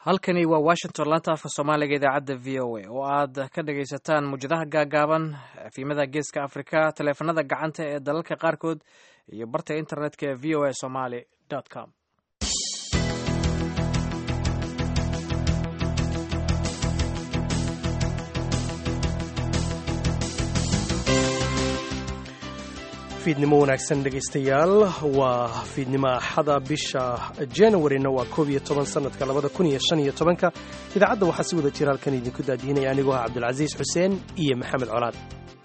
halkani waa washington laanta afka soomaaliga idaacadda v o a oo aad ka dhagaysataan muwjadaha gaagaaban afiimada geeska afrika taleefanada gacanta ee dalalka qaarkood iyo barta internetka ee v o a somaly com fiidnimo wanaagsan dhegaystayaal waa fiidnimo axada bisha januarina waa koob iyo toban sanadka labada kun iyo shan iyo tobanka idaacadda waxaa si wada jira halkan idinku daadiinaya anigoo ah cabdulcasiis xuseen iyo maxamed colaad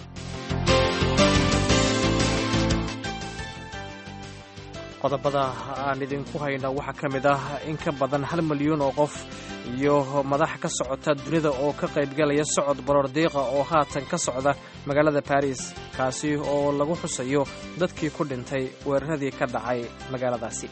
qodobada aan idinku hayno waxaa ka mid ah in ka badan hal milyuun oo qof iyo madax ka socota dunida oo ka qaybgalaya socod baroordiiqa oo haatan ka socda magaalada baris kaasi oo lagu xusayo dadkii ku dhintay weeraradii ka dhacay magaaladaasi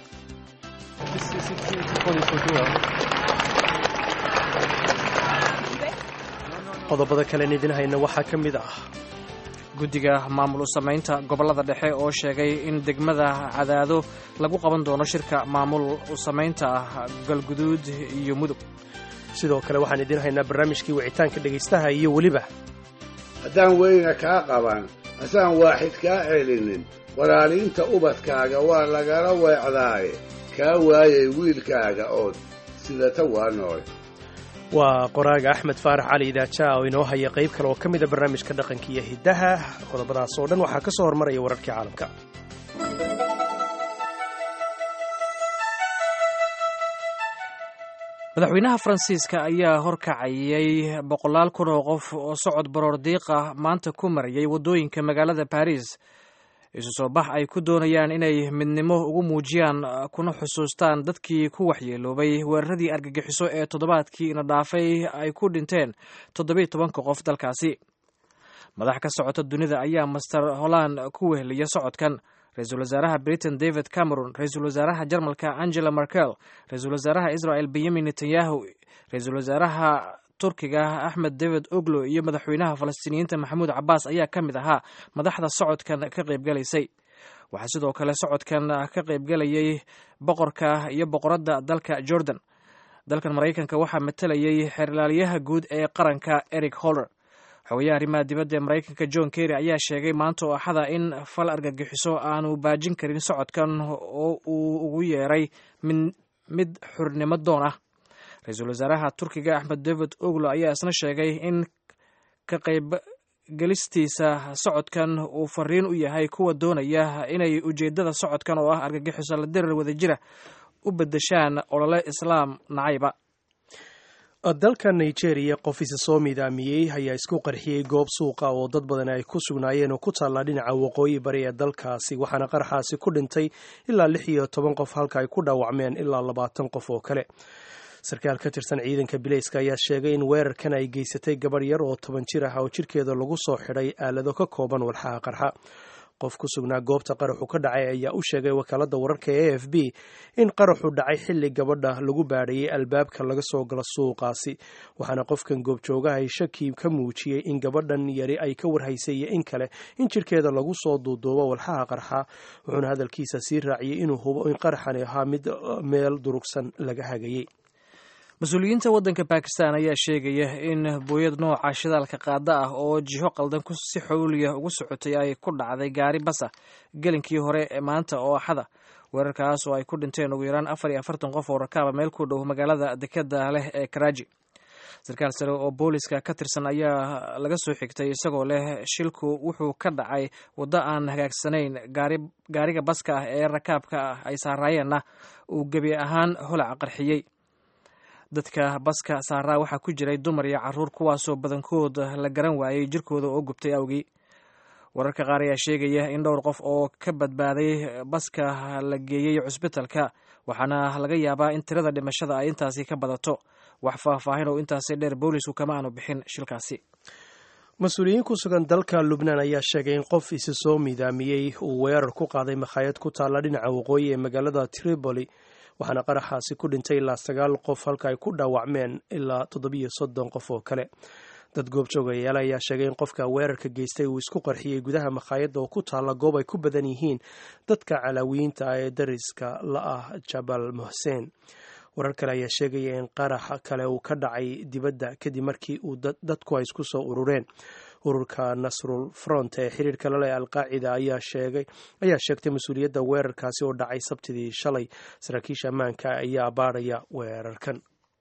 qodobada kalen idin hayna waxaa ka mid ah guddiga maamul u samaynta gobollada dhexe oo sheegay in degmada cadaado lagu qaban doono shirka maamul u samaynta ah galguduud iyo mudug sidoo kale waxaan idiin haynaa barnaamijkii wicitaanka dhegaystaha iyo weliba haddaan weyna kaa qaban hasaan waaxid kaa celinin walaaliinta ubadkaaga waa lagala weecdaaye kaa waayay wiilkaaga ood sidata waa nool waa qoraaga axmed faarax cali idaaja oo inoo haya qayb kale oo ka mida barnaamijka dhaqanka iyo hiddaha qodobadaas oo dhan waxaa ka soo hormaraya wararkii caalamka madaxweynaha faransiiska ayaa horkacayay boqolaal kun oo qof oo socod baroor diiqa maanta ku marayay waddooyinka magaalada baris isu soo bax ay ku doonayaan inay midnimo ugu muujiyaan kuna xusuustaan dadkii ku waxyeeloobay weeraradii argagixiso ee toddobaadkii ina dhaafay ay ku dhinteen toddobiiy tobanka qof dalkaasi madax ka socota dunida ayaa master holland ku weheliya socodkan ra-iisul wasaaraha britain david cameron ra-iisul wasaaraha jarmalka angela merkel ra-iisul wasaaraha israel benyamin netanyahu ra-iisul wasaaraha turkiga axmed david oglo iyo madaxweynaha falastiiniyiinta maxamuud cabaas ayaa ka mid ahaa madaxda socodkan ka qaybgalaysay waxaa sidoo kale socodkan ka qaybgalayay boqorka iyo boqoradda dalka jordan dalkan maraykanka waxaa matalayay xeerlaaliyaha guud ee qaranka eric holler xogayaha arrimaha dibadda ee maraykanka john kerry ayaa sheegay maanta oo axada in fal argagixiso aanu baajin karin socodkan oo uu ugu yeeray mid xurnimo doon ah ra-iisul wasaaraha turkiga axmed david oglo ayaa isna sheegay in ka qaybgelistiisa socodkan uu fariin u yahay kuwa doonaya inay ujeeddada socodkan oo ah argagixiso la dirar wadajira u beddeshaan olole islaam nacayba dalka nigeria qof isa soo miidaamiyey ayaa isku qarxiyey goob suuqa oo dad badan ay ku sugnaayeen oo ku taallaa dhinaca waqooyi bari ee dalkaasi waxaana qaraxaasi ku dhintay ilaa lix iyo toban qof halka ay ku dhaawacmeen ilaa labaatan qof oo kale sarkaal ka tirsan ciidanka bileyska ayaa sheegay in weerarkan ay geysatay gabadh yar oo toban jir ah oo jirkeeda lagu soo xidhay aalado ka kooban walxaha qarxa qof ku sugnaa goobta qaraxu ka dhacay ayaa u sheegay wakaaladda wararka ee a f b in qaraxu dhacay xilli gabadha lagu baadhayay albaabka laga soo galo suuqaasi waxaana qofkan goobjoogahay shaki ka muujiyey in gabadhan yari ay ka warhaysay iyo in kale in jirkeeda lagu soo duuduubo walxaha qarxa wuxuuna hadalkiisa sii raaciyey inuu hubo in qaraxani ahaa mid meel durugsan laga hagayey mas-uuliyiinta waddanka bakistan ayaa sheegaya in booyad nooca shidaalka qaada ah oo jiho qaldan si xowliya ugu socotay ay ku dhacday gaari basa gelinkii hore ee maanta oo axada weerarkaas oo ay ku dhinteen ugu yaraan afar iyo afartan qof oo rakaaba meel ku dhow magaalada dekeda leh ee karaaji sarkaal sare oo booliska ka tirsan ayaa laga soo xigtay isagoo leh shilku wuxuu ka dhacay waddo aan hagaagsanayn gaariga baska ah ee rakaabka ah ay saaraayeenna uu gebi ahaan holac qarxiyey dadka baska saaraa waxaa ku jiray dumar iyo caruur kuwaasoo badankood la garan waayey jirkooda oo gubtay awgii wararka qaar ayaa sheegaya in dhowr qof oo ka badbaaday baska la geeyey cusbitalka waxaana laga yaabaa in tirada dhimashada ay intaasi ka badato wax faahfaahin oo intaasi dheer boolisku kama aanu bixin shilkaasi mas-uuliyiin ku sugan dalka lubnaan ayaa sheegay in qof isi soo miidaamiyey uu weerar ku qaaday makhaayad ku taalla dhinaca waqooyi ee magaalada tripoli waxaana qaraxaasi ku dhintay ilaa sagaal qof halka ay ku dhaawacmeen ilaa toddobiyo soddon qof oo kale dad goobjoogayaal ayaa sheegay in qofka weerarka geystay uu isku qarxiyey gudaha makhaayadda oo ku taalla goob ay ku badan yihiin dadka calaawiyiinta ah ee dariska la ah jabal muxseen warar kale ayaa sheegaya in qarax kale uu ka dhacay dibadda kadib markii uu dadku ay isku soo urureen ururka nasrul front ee xiriirka lale alqaacida ayaa sheegay ayaa sheegtay mas-uuliyadda weerarkaasi oo dhacay sabtidii shalay saraakiisha ammaanka ayaa baadhaya weerarkan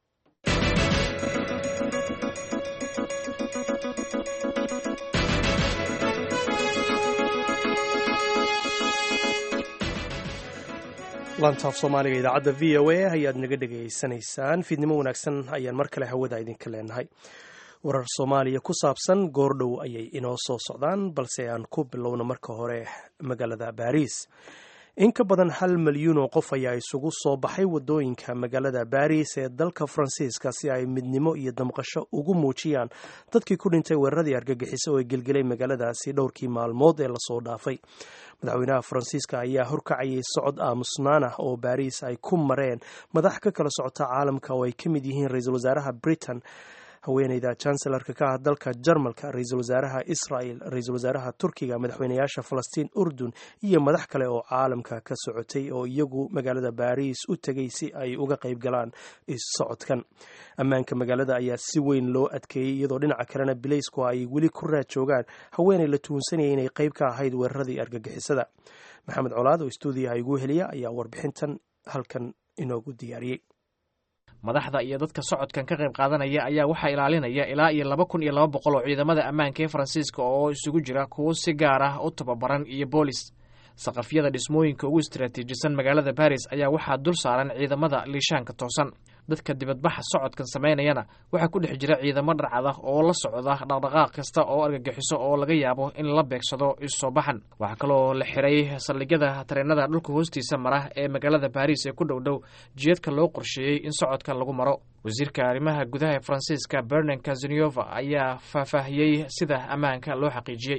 lantaaf soomaaliga idaacadda v o a ayaad naga dhegaysanaysaan fiidnimo wanaagsan ayaan mar kale hawada idinka leenahay warar soomaaliya ku saabsan goordhow ayay inoo soo socdaan balse aan ku bilowno marka hore magaalada baariis in ka badan hal milyuun oo qof ayaa isugu soo baxay wadooyinka magaalada baris ee dalka faransiiska si ay midnimo iyo damqasho ugu muujiyaan dadkii ku dhintay weeraradii argagixiso oo gelgelay magaaladaasi dhowrkii maalmood ee lasoo dhaafay madaxweynaha faransiiska ayaa horkacayay socod aamusnaan ah oo baris ay ku mareen madax ka kala socota caalamka oo ay ka mid yihiin ra-iisul wasaaraha britain haweeneyda chancellarka ka ah dalka jarmalka ra-iisul wasaaraha israel ra-iisul wasaaraha turkiga madaxweynayaasha falastiin urdun iyo madax kale oo caalamka ka socotay oo iyagu magaalada baris u tegay si ay uga qayb galaan socodkan ammaanka magaalada ayaa si weyn loo adkeeyey iyadoo dhinaca kalena bilaysku ay weli ku raad joogaan haweeney la tuhunsanayay inay qayb ka ahayd weeraradii argagixisada maxamed colaad oo stuudiyaha igu heliya ayaa warbixintan halkan inoogu diyaariyey madaxda iyo dadka socodkan ka qayb qaadanaya ayaa waxaa ilaalinaya ilaa iyo laba kun iyo laba boqol oo ciidamada ammaanka ee faransiiska oo isugu jira kuwo si gaar ah u tababaran iyo boolis saqafyada dhismooyinka ugu istaraatiijisan magaalada baris ayaa waxaa dul saaran ciidamada liishaanka toosan dadka dibadbaxa socodkan samaynayana waxaa ku dhex jira ciidamo dharcad ah oo la socda dhaqdhaqaaq kasta oo argagixiso oo laga yaabo in la beegsado isoo baxan waxaa kaloo la xiray saldhigyada tareenada dhulka hoostiisa mara ee magaalada baris ee ku dhow dhow jiyadka loo qorsheeyey in socodkan lagu maro wasiirka arrimaha gudaha ee faransiiska bernan kazaniova ayaa faahfaahiyey sida ammaanka loo xaqiijiyey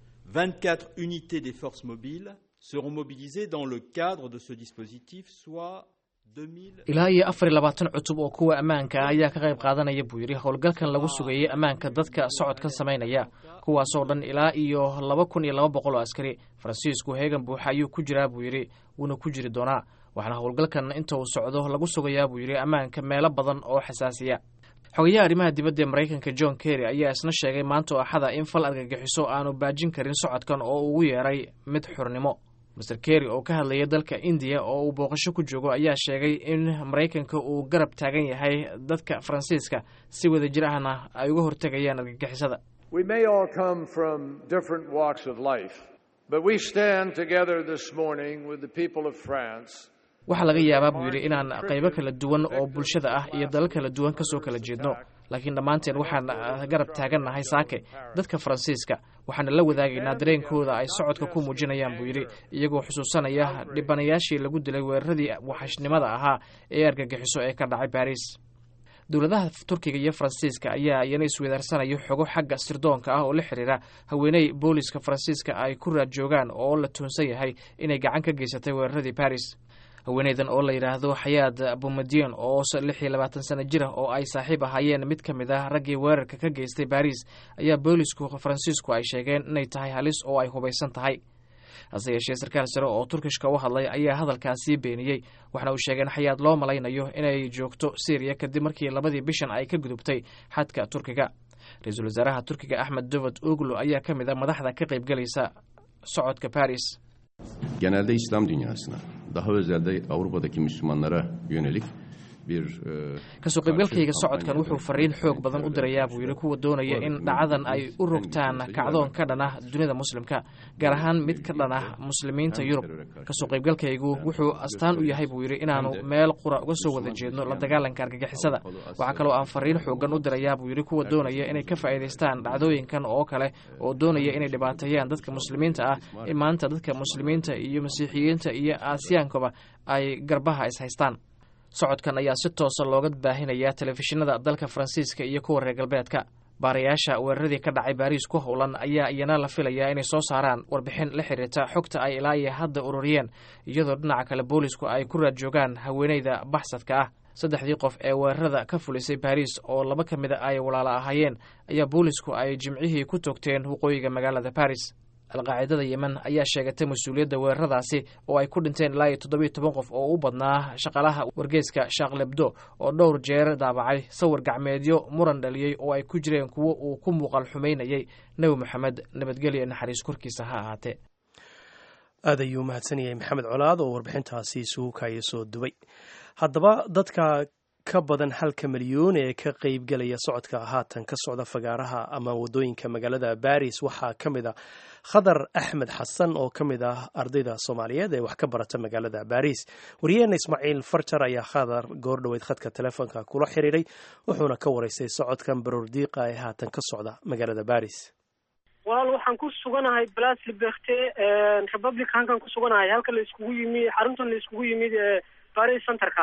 24 unités des forces mobiles seront mobilisées dans le cadre de ce dispositif, soit 2000... ilaa iyo afar iyo labaatan cutub oo kuwa ammaanka ah ayaa ka qayb qaadanaya buu yidhi howlgalkan lagu sugayey ammaanka dadka socodkan samaynaya kuwaasoo dhan ilaa iyo laba kun iyo laba boqol oo askari faransiisku heegan buuxa ayuu ku jiraa buu yidhi wuuna ku jiri doonaa waxaana howlgalkan inta uu socdo lagu sugayaa buu yidhi ammaanka meelo badan oo xasaasiya xogayaha arrimaha dibadda ee maraykanka john kerry ayaa isna sheegay maanta oo axada in fal argagixiso aanu baajin karin socodkan oo ugu yeeray mid xurnimo master kerry oo ka hadlaya dalka indiya oo uu booqasho ku joogo ayaa sheegay in maraykanka uu garab taagan yahay dadka faransiiska si wada jir ahna ay uga hortegayaan argagixisada waxaa laga yaabaa buu yidhi inaan qaybo kala duwan oo bulshada ah iyo dalal kala duwan kasoo kala jeedno laakiin dhammaanteen waxaan garab taagannahay saake dadka faransiiska waxaana la wadaagaynaa dareenkooda ay socodka ku muujinayaan buu yidhi iyagoo xusuusanaya dhibanayaashii lagu dilay weeraradii waxashnimada ahaa ee argagixiso ee ka dhacay baris dowladaha turkiga iyo faransiiska ayaa iyana isweydaarsanaya xogo xagga sirdoonka ah oo la xiriira haweeney booliska faransiiska ay ku raad joogaan oo la tuhunsan yahay inay gacan ka geysatay weeraradii baris haweeneydan oo la yidhaahdo xayaad bumadion oo lix iyo labaatan sano jir ah oo ay saaxiib ahaayeen mid ka mid ah raggii weerarka ka geystay baris ayaa boolisku faransiisku ay sheegeen inay tahay halis oo ay hubaysan tahay hase yeeshee sarkaal sare oo turkishka u hadlay ayaa hadalkaasii beeniyey waxaana uu sheegeen xayaad loo malaynayo inay joogto syriya kadib markii labadii bishan ay ka gudubtay xadka turkiga ra-iisul wasaaraha turkiga axmed dovod oglo ayaa ka mid a madaxda ka qaybgelaysa socodka baris genelde İslam dünyasına, daha özelde Avrupa'daki Müslümanlara yönelik bir kasoo qaybgalkayga socodkan wuxuu fariin xoog badan u dirayaa buu yidhi kuwa doonaya in dhacadan ay u rogtaan kacdoon ka dhan ah dunida muslimka gaar ahaan mid ka dhan ah muslimiinta yurub kasoo qaybgalkaygu wuxuu astaan u yahay buu yidhi inaanu meel qura uga soo wada jeedno la dagaalanka argagixisada waxaa kaloo aan fariin xoogan u dirayaa buu yidhi kuwa doonaya inay ka faa'iidaystaan dhacdooyinkan oo kale oo doonaya inay dhibaateeyaan dadka muslimiinta ah in maanta dadka muslimiinta iyo masiixiyiinta iyo aasiyaankuba ay garbaha is haystaan socodkan ayaa si toosa looga baahinayaa telefishinada dalka faransiiska iyo kuwa reer galbeedka baarayaasha weeraradii ka dhacay baariis ku howlan ayaa iyana la filayaa inay soo saaraan warbixin la xiriirta xogta ay ilaa iyo hadda ururiyeen iyadoo dhinaca kale boolisku ay ku raad joogaan haweeneyda baxsadka ah saddexdii qof ee weerarada ka fulisay baariis oo laba ka mid a ay walaalo ahaayeen ayaa boolisku ay jimcihii ku toogteen waqooyiga magaalada baris alqaacidada yemen ayaa sheegatay mas-uuliyadda weeraradaasi oo ay ku dhinteen ilaa iyo toddobiyo toban qof oo u badnaa shaqaalaha wargeeska shaaqlebdo oo dhowr jeer daabacay sawir gacmeedyo muran dhaliyey oo ay ku jireen kuwo uu ku muuqal xumaynayay nebi moxamed nabadgelyo naxariis korkiisa ha ahaatee aad ayuu mahadsan yahay maxamed colaad oo warbixintaasi isugu kaaya soo dubay haddaba dadka ka badan halka milyuun ee ka qeybgelaya socodka haatan ka socda fagaaraha ama wadooyinka magaalada baris waxaa ka mid a khadar axmed xasan oo ka mid ah ardayda soomaaliyeed ee wax ka barata magaalada baris wariyaheena ismaaciil farjar ayaa khadar goor dhoweyd khadka telefoonka kula xiriiray wuxuuna ka waraystay socodkan baroordiiqa ee haatan ka socda magaalada baris walaal waxaan ku suganahay blas liberte republicankan ku suganahay halka la iskugu yimi xaruntan la iskugu yimid ee baris centerka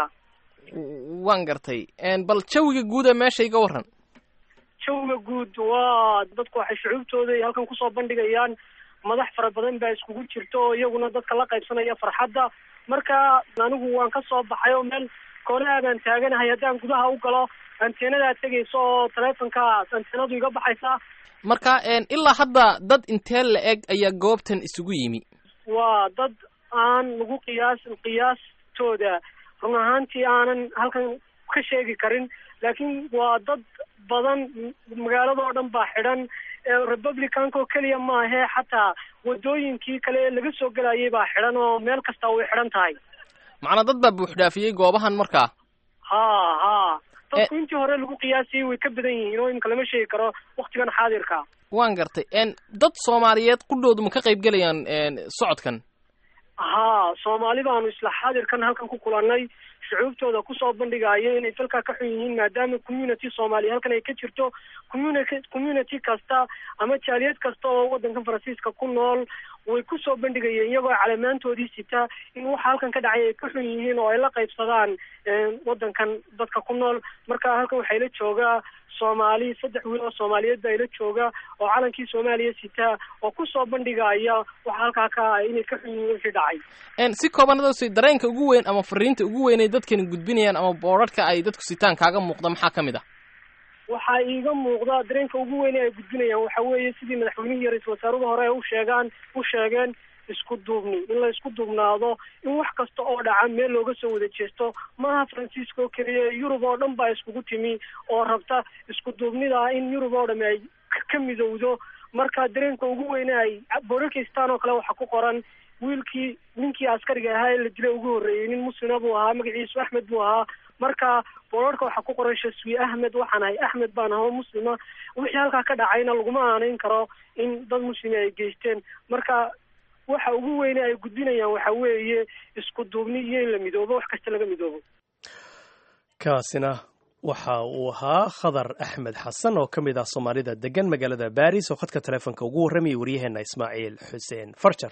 waan gartay bal jawiga guud ee meesha iga waran jawiga guud waa dadku waxay shucuubtooda halkan kusoo bandhigayaan madax fara badan baa iskugu jirta oo iyaguna dadka la qaybsanaya farxadda marka anigu waan ka soo baxay oo meel koonaha baan taaganahay haddaan gudaha u galo anteenadaa tegaysa oo taleefonka anteenadu iga baxaysa marka ilaa hadda dad intee la eg ayaa goobtan isugu yimi waa dad aan lagu qiyaas qiyaastooda run ahaantii aanan halkan ka sheegi karin laakiin waa dad badan magaaladoo dhan baa xidhan republicanka oo keliya maahee xataa wadooyinkii kale ee laga soo gelayay baa xidhan oo meel kasta way xidhan tahay macnaa dad baa buuxdhaafiyey goobahan markaa ha ha dadku intii hore lagu qiyaasayay way ka badan yihiin oo imika lama sheegi karo waktigan xaadirka waan gartay dad soomaaliyeed qudhoodu ma ka qayb gelayaan socodkan haa soomaali baanu isla xaadirkan halkan ku kulannay shucuubtooda kusoo bandhigaayo inay falkaa ka xun yihiin maadaama community soomaaliya halkan ay ka jirto community community kasta ama jaaliyad kasta oo waddankan faransiiska ku nool way kusoo bandhigayeen iyagoo calamaantoodii sita in waxa halkan ka dhacay ay ka xun yihiin oo ay la qaybsadaan waddankan dadka ku nool marka halkan waxay la joogaa soomaali saddex wiil oo soomaaliyeed baa ila jooga oo calankii soomaaliya sitaa oo kusoo bandhigaya waxa halkaa ka inay ka xun yihiin wixii dhacay si koobanadaas dareenka ugu weyn ama fariinta ugu weyn ay dadkani gudbinayaan ama boorarhka ay dadku sitaan kaaga muuqda maxaa ka mid ah waxaa iiga muuqda dareenka ugu weyn ay gudbinayaan waxa weeye sidii madaxweynihii iyo ra-isul wasaaruhu hore u sheegaan u sheegeen isku duubni in la isku duubnaado in wax kasta oo dhaca meel looga soo wada jeesto maaha faransiiska oo keliya yurub oo dhan baa iskugu timi oo rabta isku duubnida in yurub oo dhami ay ka midowdo marka dareenka ugu weyne ay boorarkaystaan oo kale waxaa ku qoran wiilkii ninkii askariga ahaa ee la dilay ugu horreeyey nin muslima buu ahaa magaciisu axmed buu ahaa marka boorarka waxaa ku qoran shaswi ahmed waxaan ahay axmed baan ahoo muslima wixii halkaa ka dhacayna laguma aanayn karo in dad muslimi ay geysteen marka waxa ugu weyne ay gudbinayaan waxa weeye isku duubni iyo in la midoobo wax kasta laga midoobo kaasina waxa uu ahaa khadar axmed xasan oo ka mid ah soomaalida degan magaalada baris oo khadka taleefonka ugu warramayay waryaheena ismaaciil xuseen farjar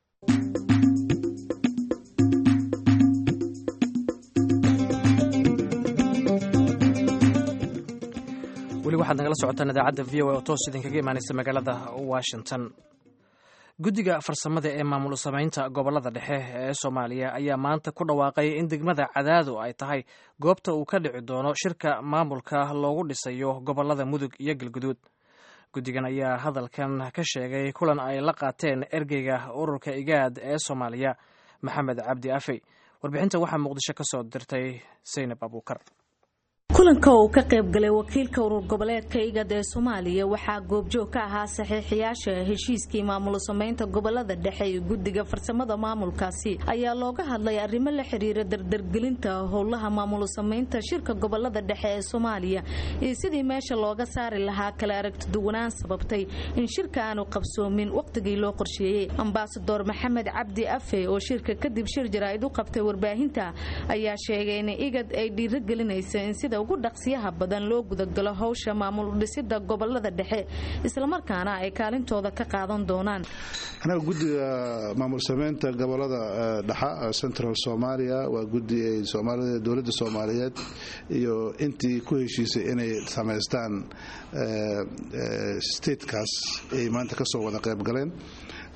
weli waxaad nagala socotaan idaacadda v o a oo toos idinkaga imaanaysa magaalada washington guddiga farsamada ee maamul samaynta gobollada dhexe ee soomaaliya ayaa maanta ku dhawaaqay in degmada cadaado ay tahay goobta uu ka dhici doono shirka maamulka loogu dhisayo gobollada mudug iyo galguduud guddigan ayaa hadalkan ka sheegay kulan ay la qaateen ergeyga ururka igaad ee soomaaliya maxamed cabdi afey warbixinta waxaa muqdisho ka soo dirtay saynab abuukar kulanka uu ka qayb galay wakiilka urur goboleedka igad ee soomaaliya waxaa goobjoog ka ahaa saxiixiyaasha heshiiskii maamul samaynta gobolada dhexe ee guddiga farsamada maamulkaasi ayaa looga hadlay arrimo la xiriira dardargelinta howlaha maamul samaynta shirka gobolada dhexe ee soomaaliya iyo sidii meesha looga saari lahaa kala aragtiduwanaan sababtay in shirka aanu qabsoomin waqtigii loo qorsheeyey ambasador maxamed cabdi afe oo shirka kadib shir jaraa'id u qabtay warbaahinta ayaa sheegay in igad ay dhiirogelinaysa in sida ugu dhaqsiyaha badan loo gudagalo howsha maamul dhisida gobolada dhexe islamarkaana ay kaalintooda ka qaadan doonaan anaga guddiga maamul sameynta gobolada dhexa central somalia waa guddi ay soomaalida dowladda soomaaliyeed iyo intii ku heshiisay inay samaystaan statekaas ay maanta kasoo wada qayb galeen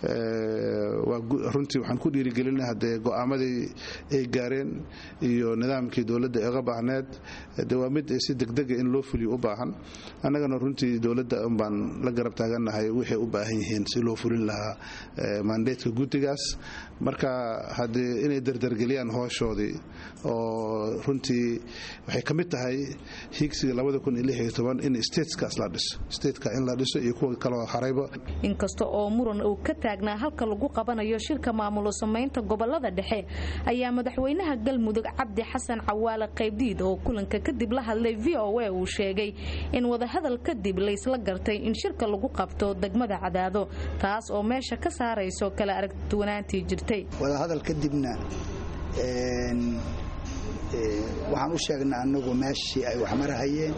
runtii waxaan ku dhiirigelina haddee go'aamadii ay gaareen iyo nidaamkii dowladda eega baahneed de waa mid si degdega in loo fuliyo u baahan annagana runtii dowladda unbaan la garab taagannahay waxay u baahan yihiin si loo fulin lahaa mandeedka guddigaas marka haddee inay dardargeliyaan hooshoodii oo runtii waxay ka mid tahay higsiga in stateskaas la dhiso stateka in la dhiso iyo kuwa kaloo harayba inkasta oo muran uu ka taagnaa halka lagu qabanayo shirka maamulo samaynta gobolada dhexe ayaa madaxweynaha galmudug cabdi xasan cawaale qaybdiid oo kulanka kadib la hadlay v o a uu sheegay in wadahadal kadib laysla gartay in shirka lagu qabto degmada cadaado taas oo meesha ka saarayso kala aragduwanaantii jirtay wadahadal kadibna waxaan u sheegnay annagu meeshii ay wax marahayeen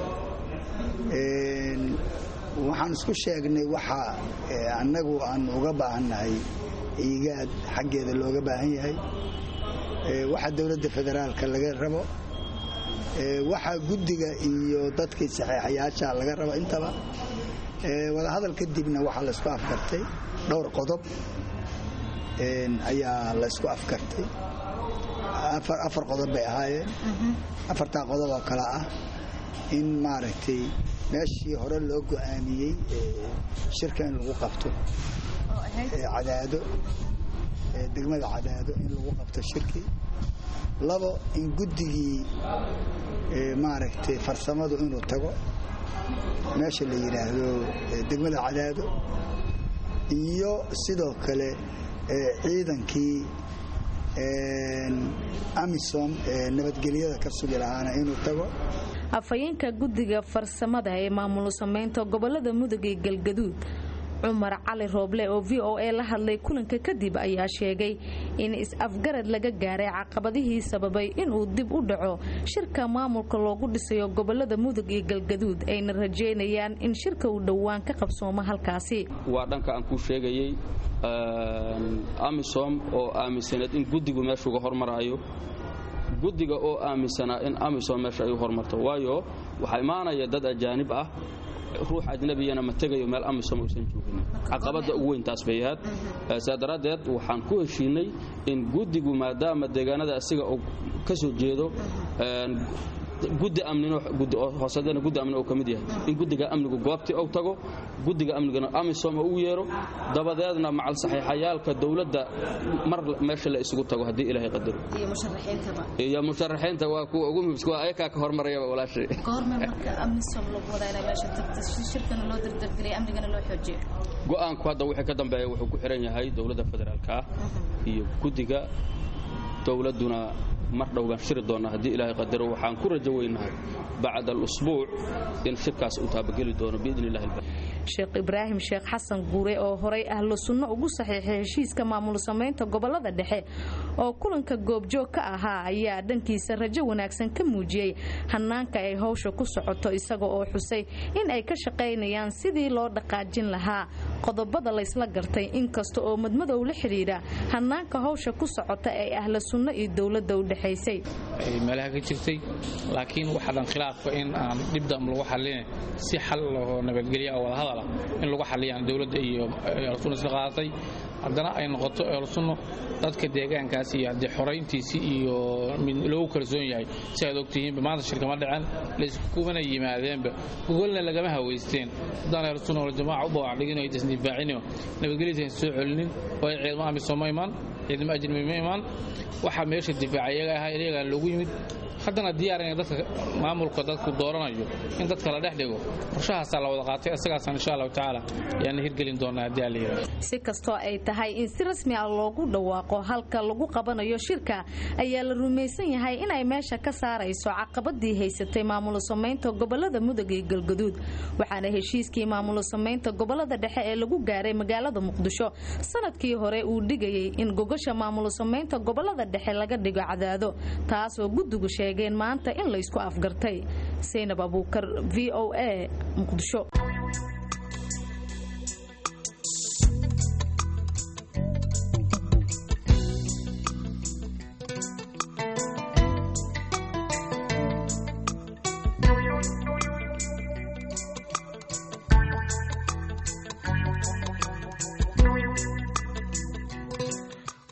waxaan isku sheegnay waxa annagu aan uga baahannahay iigaad xaggeeda looga baahan yahay waxa dowladda federaalka laga rabo waxa guddiga iyo dadkii saxeexayaasha laga rabo intaba wadahadal kadibna waxaa laysku afkartay dhowr qodob ayaa laysku afkartay afar qodob bay ahaayeen afartaa qodob oo kale ah in maaragtay meeshii hore loo go'aamiyey shirka in lagu qabto cadaado degmada cadaado in lagu qabto shirkii labo in guddigii maaragtay farsamadu inuu tago meesha la yidhaahdo degmada cadaado iyo sidoo kale ciidankii amisom nabadgelyada ka sugi lahaana inuu tago afhayeenka guddiga farsamada ee maamul samaynta gobolada mudug ee galgaduud cumar cali rooble oo v o a la hadlay kulanka kadib ayaa sheegay in is-afgarad laga gaaray caqabadihii sababay inuu dib u dhaco shirka maamulka loogu dhisayo gobolada mudug iyo galgaduud ayna rajeynayaan in shirka uu dhowaan ka qabsoomo halkaasi waa dhanka aan kuu sheegayey amisom oo aaminsaneed in guddigu meeshuuga hormaraayo guddiga oo aaminsanaa in amisom meesha ay u hormarto waayo waxaa imaanaya dad ajaanib ah ruux ajnabiyana ma tegayo meel amisom uusan joogin caqabadda ugu weyn taas bay ahayd saa daraaddeed waxaan ku heshiinay in guddigu maadaama deegaanada asiga uu ka soo jeedo guddi amninhoosadana guddi amni uu ka mid yahay in guddiga amnigu goobtii uu tago guddiga amnigana amisom uu yeero dabadeedna macal saxiixayaalka dowladda mar meesha la isugu tago haddii ilaahay qadaro iyo musharaxiinta waa kuwa ugu muhimsan waa ayakaa ka hormarayaba walaashay go'aanku hadda wixii ka dambeeya wuxuu ku xiran yahay dowladda federaalka ah iyo guddiga dowladduna mar dhow baan shiri doonnaa haddii ilaahay qadaro waxaan ku rajo weynahay bacda alusbuuc in shirkaas uu taabageli doono biidni illahi sheekh ibraahim sheekh xasan guure oo horay ahlu sunno ugu saxiixay heshiiska maamul samaynta gobolada dhexe oo kulanka goobjoog ka ahaa ayaa dhankiisa rajo wanaagsan ka muujiyey hanaanka ay howsha ku socoto isaga oo xusay in ay ka shaqaynayaan sidii loo dhaqaajin lahaa qodobada laysla gartay inkasta oo madmadow la xidhiidha hanaanka howsha ku socota ee ahlu sunno iyo dowladda u dhexaysay meelaha ka jirtay laakiin waxaadan khilaafka in aan dhibdam lagu xallin si xal oo nabadgelya oo wadahadal in lagu xaliyaan dowladda iyo elsunna isla qaadatay haddana ay noqoto elsunno dadka deegaankaas iyo haddii xorayntiisii iyo loogu kalsoon yahay si aad ogtihiinba maanta shirkama dhicen layskumana yimaadeenba gogolna lagama haweysteen haddaan elsunna waljamaaca u bawaacdhigin ay disdifaacino nabadgelyada soo celinin oo ay ciidamo amisom ma imaan ciidamo ajnabi ma imaan waxaa meesha difaaca iyaga ahaa iyagaa loogu yimid haddana diyaarina dadka maamulka dadku dooranayo in dadka la dhex dhigo qorshahaasaa la wada qaatay isagaasaan insha allahu tacaala ayaana hirgelin doonaa haddii ala yidhahdo si kastoo ay tahay in si rasmi ah loogu dhawaaqo halka lagu qabanayo shirka ayaa la rumaysan yahay inay meesha ka saarayso caqabadii haysatay maamul samaynta gobolada mudug iyo galgaduud waxaana heshiiskii maamul samaynta gobolada dhexe ee lagu gaaray magaalada muqdisho sanadkii hore uu dhigayay in gogasha maamul samaynta gobolada dhexe laga dhigo cadaado taasoo guddigu sheegeen maanta in laysku afgartay saynab abuukar v o a muqdisho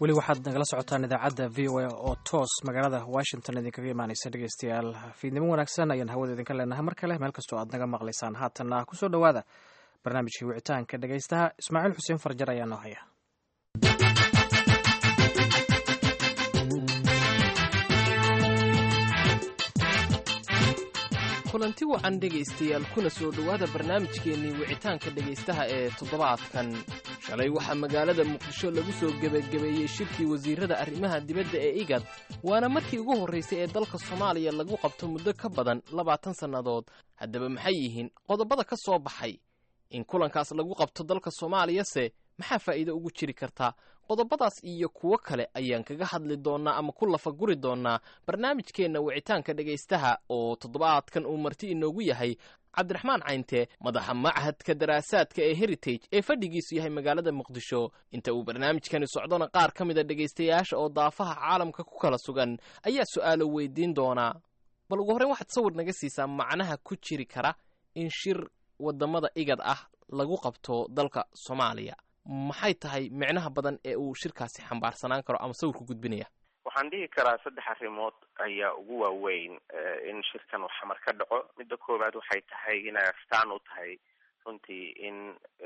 weli waxaad nagala socotaan idaacadda v o a oo toos magaalada washington idinkaga imaanaysa dhegeystayaal fiidnimo wanaagsan ayaan hawada idinka leenahay mar kale meel kastoo aad naga maqlaysaan haatanna kusoo dhowaada barnaamijkii wicitaanka dhegeystaha ismaaciil xuseen farjar ayaa noo haya kulanti wacan dhegaystayaal kuna soo dhowaada barnaamijkeennii wicitaanka dhegaystaha ee toddobaadkan shalay waxaa magaalada muqdisho lagu soo gebagabeeyey shirkii wasiirada arrimaha dibadda ee igad waana markii ugu horraysay ee dalka soomaaliya lagu qabto muddo ka badan labaatan sannadood haddaba maxay yihiin qodobada ka soo baxay in kulankaas lagu qabto dalka soomaaliyase maxaa faa'iido ugu jiri kartaa qodobadaas iyo kuwo kale ayaan kaga hadli doonnaa ama ku lafaguri doonnaa barnaamijkeenna wicitaanka dhegaystaha oo toddobaadkan uu marti inoogu yahay cabdiraxmaan cayntee madaxa machadka daraasaadka ee heritage ee fadhigiisu yahay magaalada muqdisho inta uu barnaamijkani socdona qaar ka mida dhegaystayaasha oo daafaha caalamka ku kala sugan ayaa su'aalo weydiin doonaa bal ugu horreyn waxaad sawir naga siisaa macnaha ku jiri kara in shir waddamada igad ah lagu qabto dalka soomaaliya maxay tahay micnaha badan ee uu shirkaasi xambaarsanaan karo ama sawirku gudbinaya waxaan dhihi karaa saddex arrimood ayaa ugu waaweyn in shirkan uu xamar ka dhaco midda koowaad waxay tahay inay astaan u tahay runtii in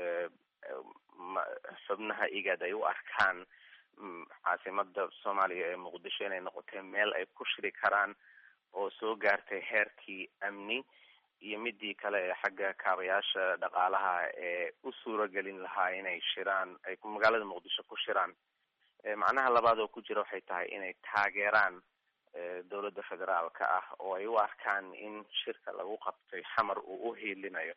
xubnaha igad ay u arkaan caasimada soomaaliya ee muqdisho inay noqotay meel ay ku shiri karaan oo soo gaartay heerkii amni iyo midii kale ee xagga kaabayaasha dhaqaalaha ee u suuragelin lahaa inay shiraan ay magaalada muqdisho ku shiraan macnaha labaad oo ku jira waxay tahay inay taageeraan dowladda federaalka ah oo ay u arkaan in shirka lagu qabtay xamar uu u hiilinayo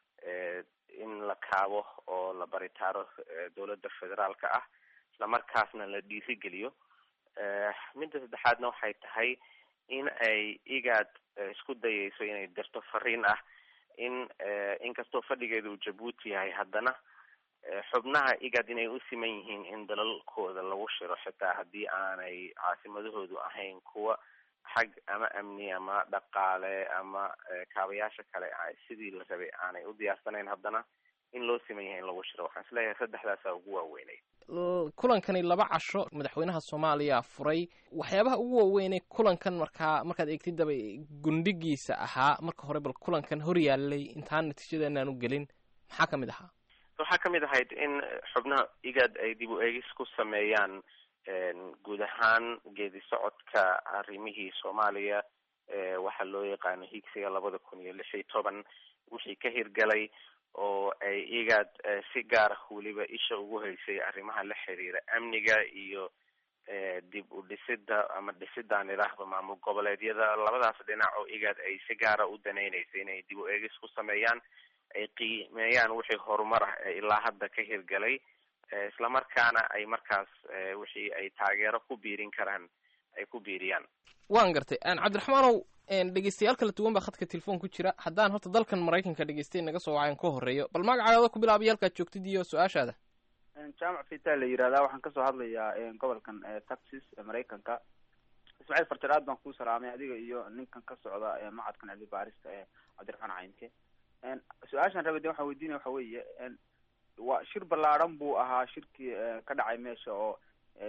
in la kaabo oo la baritaaro dowladda federaalka ah islamarkaasna la dhiirigeliyo midda saddexaadna waxay tahay in ay igaad isku dayayso inay dirto fariin ah in inkastoo fadhigeeda uu jabuuti yahay haddana xubnaha igad inay u siman yihiin in dalalkooda lagu shiro xitaa haddii aanay caasimadahoodu ahayn kuwa xag ama amni ama dhaqaale ama kaabayaasha kale sidii la rabay aanay u diyaarsanayn haddana in loo siman yahay in lagu shiro waxaan isleeyahay saddexdaasaa ugu waaweynay kulankani laba casho madaxweynaha soomaaliya furay waxyaabaha ugu waaweynay kulankan markaa markaad eegtidaba gundhigiisa ahaa marka hore bal kulankan hor yaalay intaan natiijadeenaan u gelin maxaa ka mid ahaa waxaa kamid ahayd in xubnaha igad ay dib u eegis ku sameeyaan guud ahaan geedi socodka arrimihii soomaaliya waxaa loo yaqaano higsiga labada kun iyo lix iyo toban wixii ka hirgalay oo ay igad si gaar ah weliba isha ugu haysay arrimaha la xiriira amniga iyo dib u dhisida ama dhisidaan idhaahdo maamul goboleedyada labadaas dhinac oo igad ay si gaara u danaynaysay inay dib u eegis ku sameeyaan ay qiimeeyaan wixii horumar ah ee ilaa hadda ka hirgalay islamarkaana ay markaas wixii ay taageero ku biirin karaan ay ku biiriyaan waan gartay cabdiraxmaanow dhegeystayaal kala duwan baa khadka telefoon ku jira haddaan horta dalkan maraykanka dhegeystay naga soo wacayn ka horeeyo bal magacaaada ku bilaabay halkaad joogtid iyo su-aashaada jaamac fita la yihahdaa waxaan kasoo hadlayaa gobolkan texas maraykanka ismaaciil farjar aad baan kuu salaamay adiga iyo ninkan ka socda macadkan cilmi baarista ee cabdiraxmaan caynke su-aashaan rabay de waxaan weydiinaya waxa weeye waa shir ballaadhan buu ahaa shirkii ka dhacay meesha oo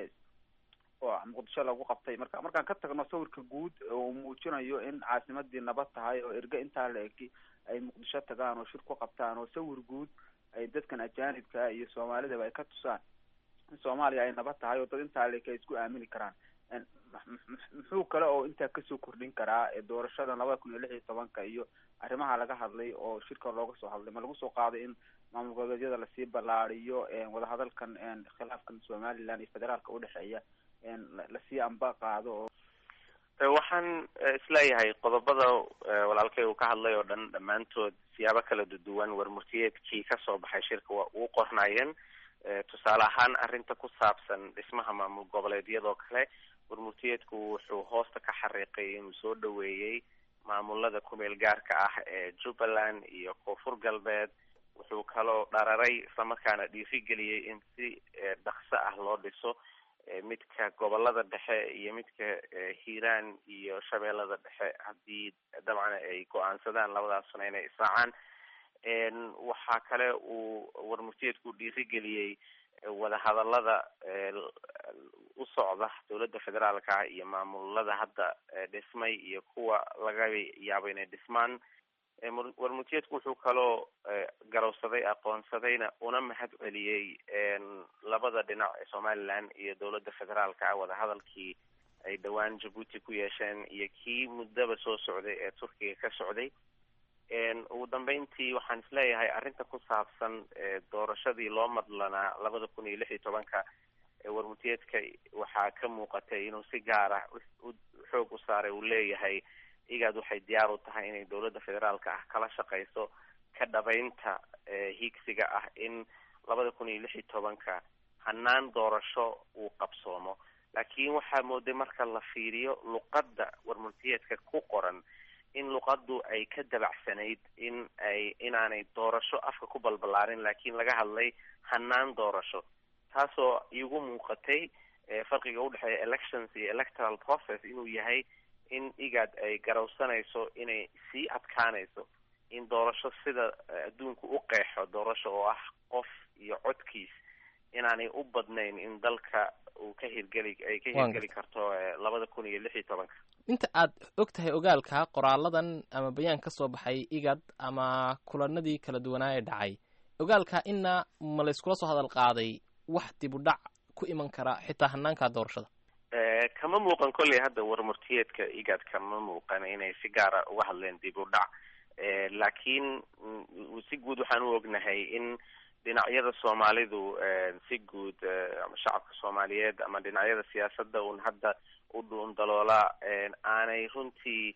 oo muqdisho lagu qabtay marka markaan ka tagno sawirka guud oo muujinayo in caasimadii nabad tahay oo erge intaa la eki ay muqdisho tagaan oo shir ku qabtaan oo sawir guud ay dadkan ajaanibka iyo soomaalidaba ay ka tusaan in soomaaliya ay nabad tahay oo dad intaa la eki ay isku aamini karaan muxuu kale oo intaa kasoo kordhin karaa doorashada labada kun iyo lix iyo tobanka iyo arrimaha laga hadlay oo shirka looga soo hadlay ma lagu soo qaaday in maamul goboleedyada lasii ballaadiyo wadahadalkan khilaafkan somaliland iyo federaalka udhexeeya lasii amba qaado oo waxaan isleeyahay qodobada walaalkay uu ka hadlay oo dhan dhammaantood siyaabo kala duwan warmurtiyeedkii kasoo baxay shirka waa uu qornaayeen tusaale ahaan arrinta ku saabsan dhismaha maamul goboleedyadoo kale warmurtiyeedku wuxuu hoosta ka xariiqay inuu soo dhaweeyey maamulada kumeel gaarka ah ee jubbaland iyo koonfur galbeed wuxuu kaloo dhararay islamarkaana dhiirigeliyey in si dhaqso ah loo dhiso midka gobolada dhexe iyo midka hiiraan iyo shabeellada dhexe haddii dabcan ay go-aansadaan labadaasuna inay israacaan waxaa kale uu warmurtiyeedku dhiirigeliyey wadahadalada u socda dowladda federaalka iyo maamulada hadda dhismay iyo kuwa laga yaabo inay dhismaan warmurtiyeedku wuxuu kaloo garowsaday aqoonsadayna una mahad celiyey labada dhinac ee somaliland iyo dowladda federaalka wadahadalkii ay dhowaan jabuuti ku yeesheen iyo kii muddaba soo socday ee turkiga ka socday ugu dambeyntii waxaan isleeyahay arrinta ku saabsan doorashadii loo madlanaa labada kun iyo lix iyo tobanka warmurtiyeedka waxaa ka muuqatay inuu si gaar ah xoog u saaray uu leeyahay igaad waxay diyaar u tahay inay dowladda federaalka ah kala shaqeyso ka dhabaynta higsiga ah in labada kun iyo lix iyo tobanka hanaan doorasho uu qabsoomo laakiin waxaa mooday marka la fiiriyo luqadda warmurtiyeedka ku qoran in luqaddu ay ka dabacsanayd in ay inaanay doorasho afka ku balbalaarin laakiin laga hadlay hanaan doorasho taasoo igu muuqatay farqiga udhexeeya elections iyo electoral process inuu yahay in igaad ay garowsanayso inay sii adkaanayso in doorasho sida adduunku u qeexo doorasho oo ah qof iyo codkiis inaanay u badnayn in dalka uu ka hirgeli ay ka hirgeli karto labada kun iyo lix iyo tobanka inta aad og tahay ogaalka qoraaladan ama bayaan ka soo baxay igad ama kulanadii kala duwanaa ee dhacay ogaalka ina ma layskula soo hadal qaaday wax dib u dhac ku iman kara xitaa hanaanka doorashada kama muuqan kolley hadda warmurtiyeedka igad kama muuqan inay si gaara uga hadleen dib u dhac laakiin si guud waxaan u ognahay in dhinacyada soomaalidu si guud ama shacabka soomaaliyeed ama dhinacyada siyaasadda un hadda u dhuundaloola aanay runtii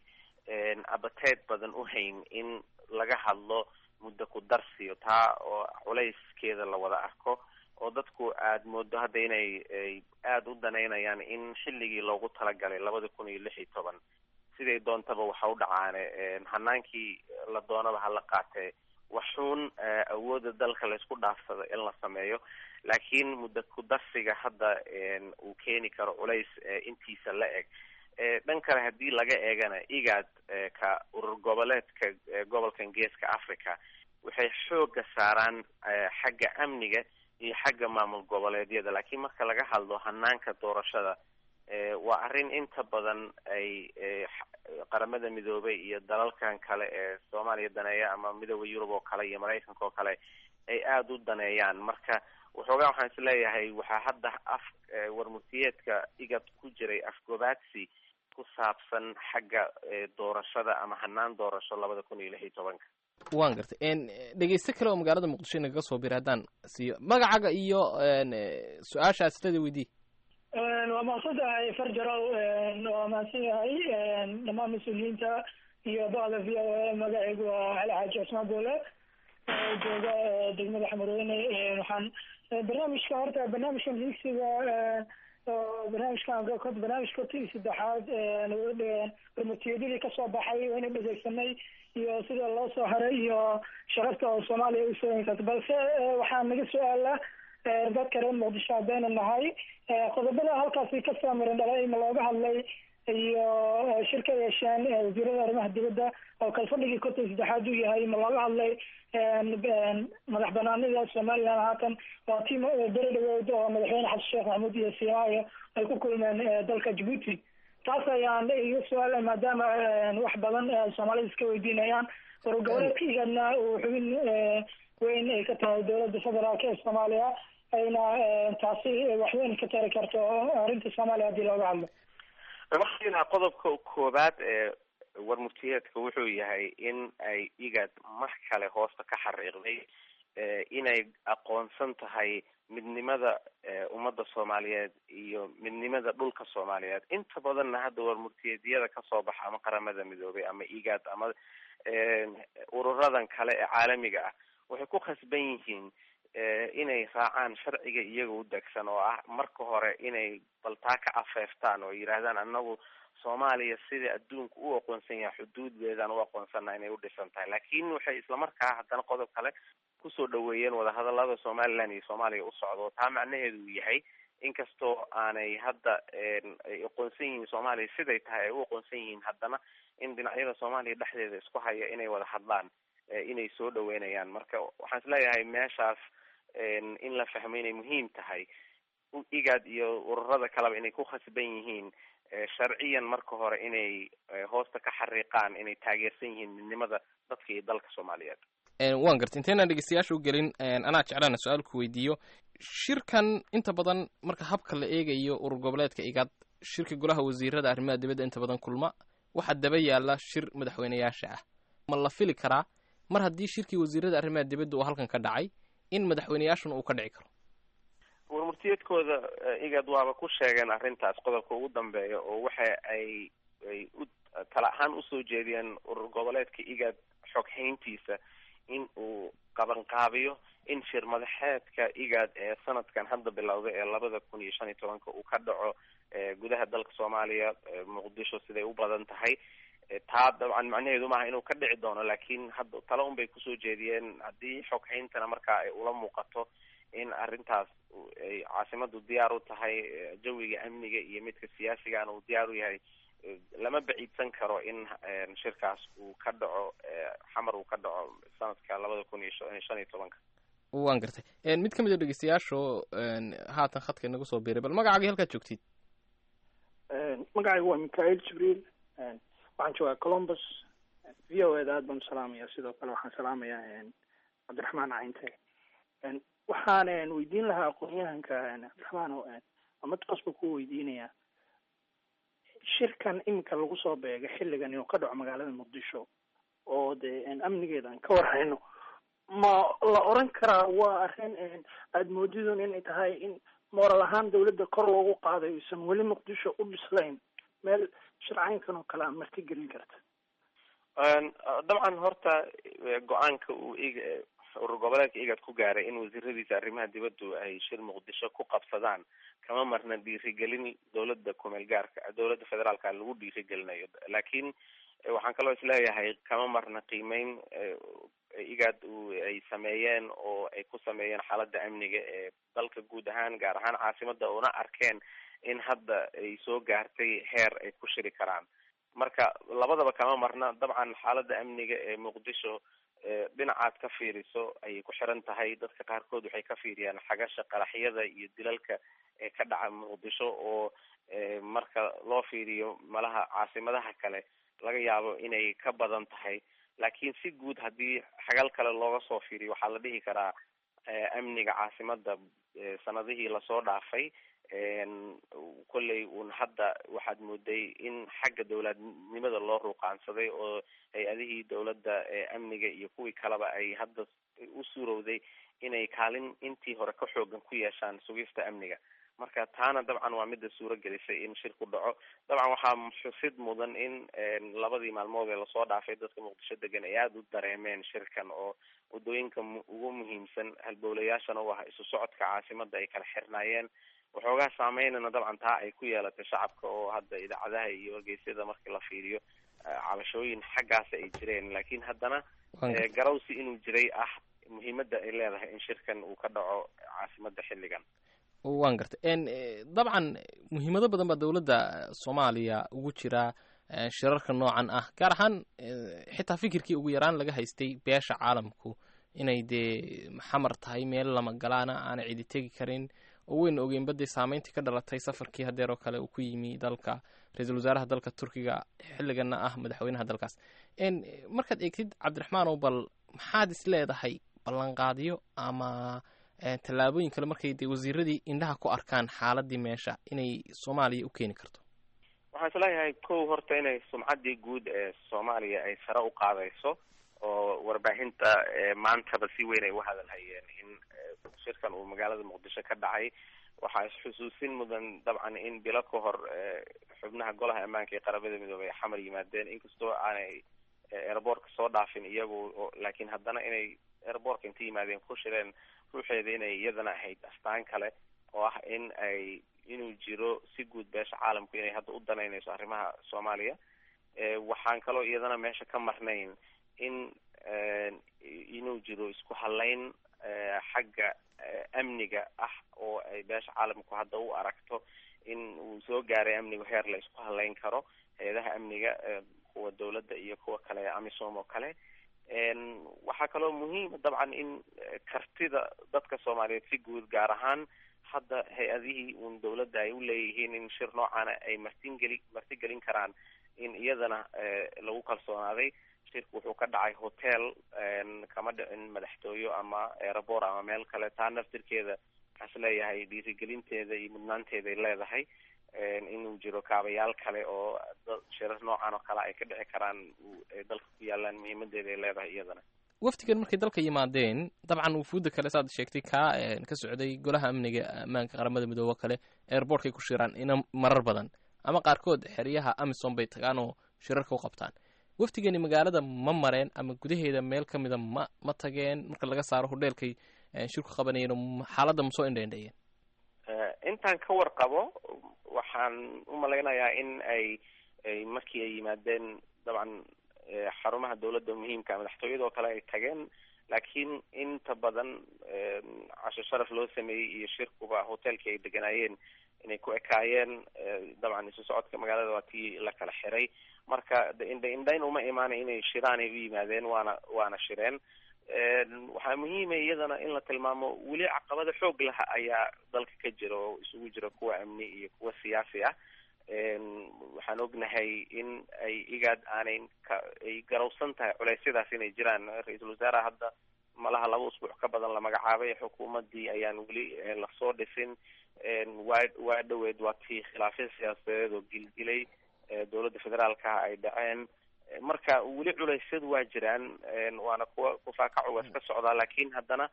abateed badan u hayn in laga hadlo muddo ku darsiyo taa oo culayskeeda la wada arko oo dadku aada moodo hadda inay aada u danaynayaan in xilligii loogu talagalay labada kun iyo lix iyo toban siday doontaba waxa u dhacaane hanaankii la doonaba hala qaatee waxuun awoodda dalka laysku dhaafsado in la sameeyo laakiin muddo ku darsiga hadda uu keeni karo culays intiisa la eg dhan kale haddii laga eegana igaad ka urur goboleedka gobolkan geeska africa waxay xooga saaraan xagga amniga iyo xagga maamul goboleedyada laakiin marka laga hadlo hanaanka doorashada waa arrin inta badan ay qaramada midoobay iyo dalalkan kale ee soomaaliya daneeya ama midooda yurub oo kale iyo maraykanka oo kale ay aada u daneeyaan marka waxoogaa waxaan is leeyahay waxaa hadda af warmurtiyeedka igad ku jiray afgobaadsi ku saabsan xagga doorashada ama hanaan doorasho labada kun iyo lix iyo tobanka waan gartay dhegeyste kale oo magaalada muqdisho inagaga soo bira haddaan siiyo magacaga iyo su-aasha aslada weydii waa mahadsan tahay farjarow waa mahadsan yahay dhammaan mas-uuliyiinta iyo bada v o a magacaygu waa cali xaaji cusmaan boole jooga degmada xamarweyne waxaan barnaamijka horta barnaamijkan higsiga barnaamijkan barnaamijka ti saddexaad warmutiyadadii kasoo baxay wayna dhegeysanay iyo sida loo soo haray iyo sharafta oo soomaaliya usoo inkarta balse waxaa naga su-aala dadka reer muqdisho haddaynu nahay qodobada halkaasi kasoo miran dhalay ma looga hadlay iyo shir ka yeesheen wasiirada arrimaha dibadda oo kalfadhigii konton saddexaad uu yahay ma looga hadlay madax banaanida somaliland haatan waa tii beri dhaweyd oo madaxweyne xasan sheekh maxamuud iyo siimaayo ay ku kulmeen dalka djibuuti taas ayaan iga su-aala maadaama wax badan soomaalida iska weydiinayaan urur goboleedka igadna uu xubin weyn ay ka tahay dowladda federaalk ee soomaaliya ayna taasi waxweyn ka tari karto arrinta soomaaliya haddii looga hadlo markiina qodobka koobaad ee warmurtiyeedka wuxuu yahay in ay igad mar kale hoosta ka xariiqday inay aqoonsan tahay midnimada ummadda soomaaliyeed iyo midnimada dhulka soomaaliyeed inta badanna hadda warmurtiyeedyada kasoo baxa ama qaramada midoobay ama igad ama ururadan kale ee caalamiga ah waxay ku khasban yihiin inay raacaan sharciga iyaga u degsan oo ah marka hore inay baltaa ka afeeftaan oo yidhaahdaan anagu soomaaliya sida adduunka u aqoonsan yahay xuduuddeedaan u aqoonsana inay u dhisan tahay laakiin waxay islamarkaa haddana qodob kale kusoo dhaweeyeen wadahadalada somaliland iyo soomaaliya u socdo taa macnaheedu uu yahay inkastoo aanay hadda ay aqoonsan yihiin soomaaliya siday tahay ay u aqoonsan yihiin haddana in dhinacyada soomaaliya dhexdeeda isku haya inay wada hadlaan inay soo dhaweynayaan marka waxaan isleeyahay meeshaas in la fahmo inay muhiim tahay igad iyo ururada kaleba inay ku khasban yihiin sharciyan marka hore inay hoosta ka xariiqaan inay taageersan yihiin midnimada dadka iyo dalka soomaaliyeed waan gartay intaynan dhegeystayaasha u gelin anaa jeclaana su-aal ku weydiiyo shirkan inta badan marka habka la eegayo urur goboleedka igad shirka golaha wasiirada arrimaha dibadda inta badan kulma waxaa daba yaala shir madaxweyneyaasha ah ma la fili karaa mar haddii shirkii wasiirada arrimaha dibadda uu halkan ka dhacay in madaxweyneyaashuna uu ka dhici karo warmurtiyeedkooda igad waaba ku sheegeen arrintaas qodobka ugu dambeeya oo waxa ay ay u tala ahaan usoo jeediyeen urur goboleedka igad xoghayntiisa in uu qabanqaabiyo in shir madaxeedka igad ee sanadkan hadda bilowday ee labada kun iyo shan iyo tobanka uu ka dhaco gudaha dalka soomaaliya muqdisho siday u badan tahay taa dabcan macnaheedu maaha inuu ka dhici doono laakiin hadda tale un bay kusoo jeediyeen haddii xoghayntana markaa ay ula muuqato in arrintaas ay caasimadu diyaar u tahay jawiga amniga iyo midka siyaasigana uu diyaar u yahay lama baciidsan karo in shirkaas uu ka dhaco xamar uu ka dhaco sanadka labada kun iyo shan iyo tobanka waan gartay mid ka mid a dhegeystayaasho haatan khadka inagu soo biiray bal magacaagii halkaad joogtid magacaygu waa mikhail jibriil waxaan joogaa columbus v o eda aad baan usalaamaya sidoo kale waxaan salaamayaa cabdiraxmaan cayinte waxaan weydiin lahaa aqoon-yahanka cabdiraxmaan oo mid qosba ku weydiinaya shirkan iminka lagu soo beega xilligan inuu ka dhaco magaalada muqdisho oo dee amnigeeda aan ka warhayno ma la oran karaa waa arrin aada moodidun inay tahay in moral ahaan dawladda kor loogu qaaday aysan weli muqdisho u dhislayn meel shircaynkan oo kale a marti gelin karta dabcan horta go-aanka uu ig urur goboleedka igad ku gaaray in wasiiradiisa arrimaha dibaddu ay shir muqdisho ku qabsadaan kama marna dhiirigelin dawladda kumeel gaarka dawladda federaalka lagu dhiirigelinayo laakiin waxaan kaloo isleeyahay kama marna qiimeyn igad ay sameeyeen oo ay ku sameeyeen xaaladda amniga ee dalka guud ahaan gaar ahaan caasimada una arkeen in hadda ay soo gaartay heer ay ku shiri karaan marka labadaba kama marna dabcan xaaladda amniga ee muqdisho dhinacaad ka fiiriso ayay ku xiran tahay dadka qaarkood waxay ka fiiriyaan xagasha qaraxyada iyo dilalka ee ka dhaca muqdisho oo marka loo fiiriyo malaha caasimadaha kale laga yaabo inay ka badan tahay laakiin si guud haddii xagal kale looga soo fiiriyo waxaa la dhihi karaa amniga caasimada sanadihii lasoo dhaafay kolley uun hadda waxaad mooday in xagga dawladnimada loo ruuqaansaday oo hay-adihii dawladda amniga iyo kuwii kaleba ay hadda u suurowday inay kaalin intii hore ka xoogan ku yeeshaan sugista amniga marka taana dabcan waa mida suuro gelisay in shirku dhaco dabcan waxaa xusid mudan in labadii maalmood ee lasoo dhaafay dadka muqdisho degan ay aada u dareemeen shirkan oo waddooyinka ugu muhiimsan halbowlayaashana u ah isu socodka caasimada ay kala xirnaayeen waxoogaa saameynana dabcan taa ay ku yeelatay shacabka oo hadda idaacadaha iyo wargeysyada markii la fiiriyo cabashooyin xaggaasa ay jireen laakiin haddana garawsi inuu jiray ah muhiimadda ay leedahay in shirkan uu ka dhaco caasimada xilligan waan gartay dabcan muhiimado badan baa dowladda soomaaliya ugu jira shirarka noocan ah gaar ahaan xitaa fikirkii ugu yaraan laga haystay beesha caalamku inay dee xamar tahay meel lama galaana aana cidi tegi karin oo weyna ogeynba dee saameyntii ka dhalatay safarkii hadeer oo kale uu ku yimi dalka ra-iisul wasaaraha dalka turkiga xilligana ah madaxweynaha dalkaas markaad eegtid cabdiraxmaan oo bal maxaad is leedahay ballanqaadyo ama tallaabooyin kale markay dee wasiiradii indhaha ku arkaan xaaladii meesha inay soomaaliya u keeni karto waxaan isleeyahay kow horta inay sumcaddii guud ee soomaaliya ay sare u qaadayso oo warbaahinta maantaba si weyn ay u hadalhayeen in shirkan uu magaalada muqdisho ka dhacay waxaa isxusuusin mudan dabcan in bilo ka hor xubnaha golaha ammaanka ee qaramada midoobey ay xamar yimaadeen inkastoo aanay airboortka soo dhaafin iyagu laakiin haddana inay airboortka inta yimaadeen ku shireen ruuxeeda inay iyadana ahayd astaan kale oo ah in ay inuu jiro si guud beesha caalamku inay hadda u danaynayso arrimaha soomaaliya waxaan kaloo iyadana meesha ka marnayn in inuu jiro isku halayn xagga amniga ah oo ay beesha caalamku hadda u aragto in uu soo gaaray amnigu heer la isku halayn karo hay-adaha amniga kuwa dawladda iyo kuwa kale amisom oo kale waxaa kaloo muhiima dabcan in kartida dadka soomaaliyeed si guud gaar ahaan hadda hay-adihii uun dawladda ay u leeyihiin in shir noocaana ay martingeli martigelin karaan in iyadana lagu kalsoonaaday shirku wuxuu ka dhacay hotel kama dhicin madaxtooyo ama airabor ama meel kale taa naftirkeeda waxaas leeyahay dhiirigelinteeda iyo mudnaanteeday leedahay inuu jiro kaabayaal kale oo shirar noocan oo kale ay ka dhici karaan dalka ku yaalaan muhiimadeeda ay leedahay iyadana wafdigan markay dalka yimaadeen dabcan wufuudda kale saad sheegtay kaa ka socday golaha amniga ammaanka qaramada midoobe kale airbortkay ku shiraan ina marar badan ama qaarkood xeryaha amisom bay tagaan oo shirarka u qabtaan wafdigani magaalada ma mareen ama gudaheeda meel ka mida ma ma tageen marka laga saaro hodheelkay shirku qabanayeen xaaladda ma soo indhaindhayeen intaan ka warqabo waxaan u malaynayaa in ay ay markii ay yimaadeen dabcan xarumaha dawladda muhiimka madaxtooyada oo kale ay tageen laakiin inta badan casho sharaf loo sameeyey iyo shirkuba hotelkii ay deganaayeen inay ku ekaayeen dabcan isu socodka magaalada waa tii la kala xiray marka indha indhayn uma imaanay inay shiraanay u yimaadeen waana waana shireen waxaa muhiima iyadana in la tilmaamo weli caqabada xoog laha ayaa dalka ka jira oo isugu jira kuwa amni iyo kuwa siyaasi ah waxaan ognahay in ay igaad aanay ka ay garowsan tahay culeysyadaas inay jiraan ra-iisul wasaaraha hadda malaha laba usbuuc ka badan la magacaabay xukuumadii ayaan weli lasoo dhisin waa waa dhaweed waa tii khilaafya siyaasadeed oo gilgilay dowladda federaalka ay dhaceen marka weli culeysyadu waa jiraan waana kuwa kufaakacu waa iska socdaa laakiin haddana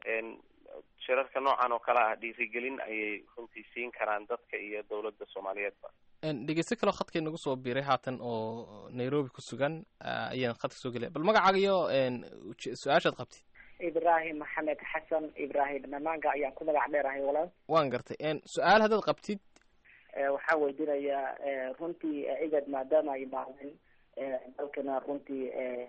shirarka noocan oo kale ah dhiirigelin ayay runtii siin karaan dadka iyo dowladda soomaaliyeedba dhegeysto kaleo khadkay nagu soo biiray haatan oo nairobi ku sugan ayaan khadka soo gelaya bal magacaaga iyo su-aashaad qabtid ibrahim maxamed xasan ibrahim namaanga ayaan ku magac dheerahay walaal waan gartay su-aal haddaad qabtid waxaa weydiinayaa runtii igad maadaama ay imaadeen dalkana runtii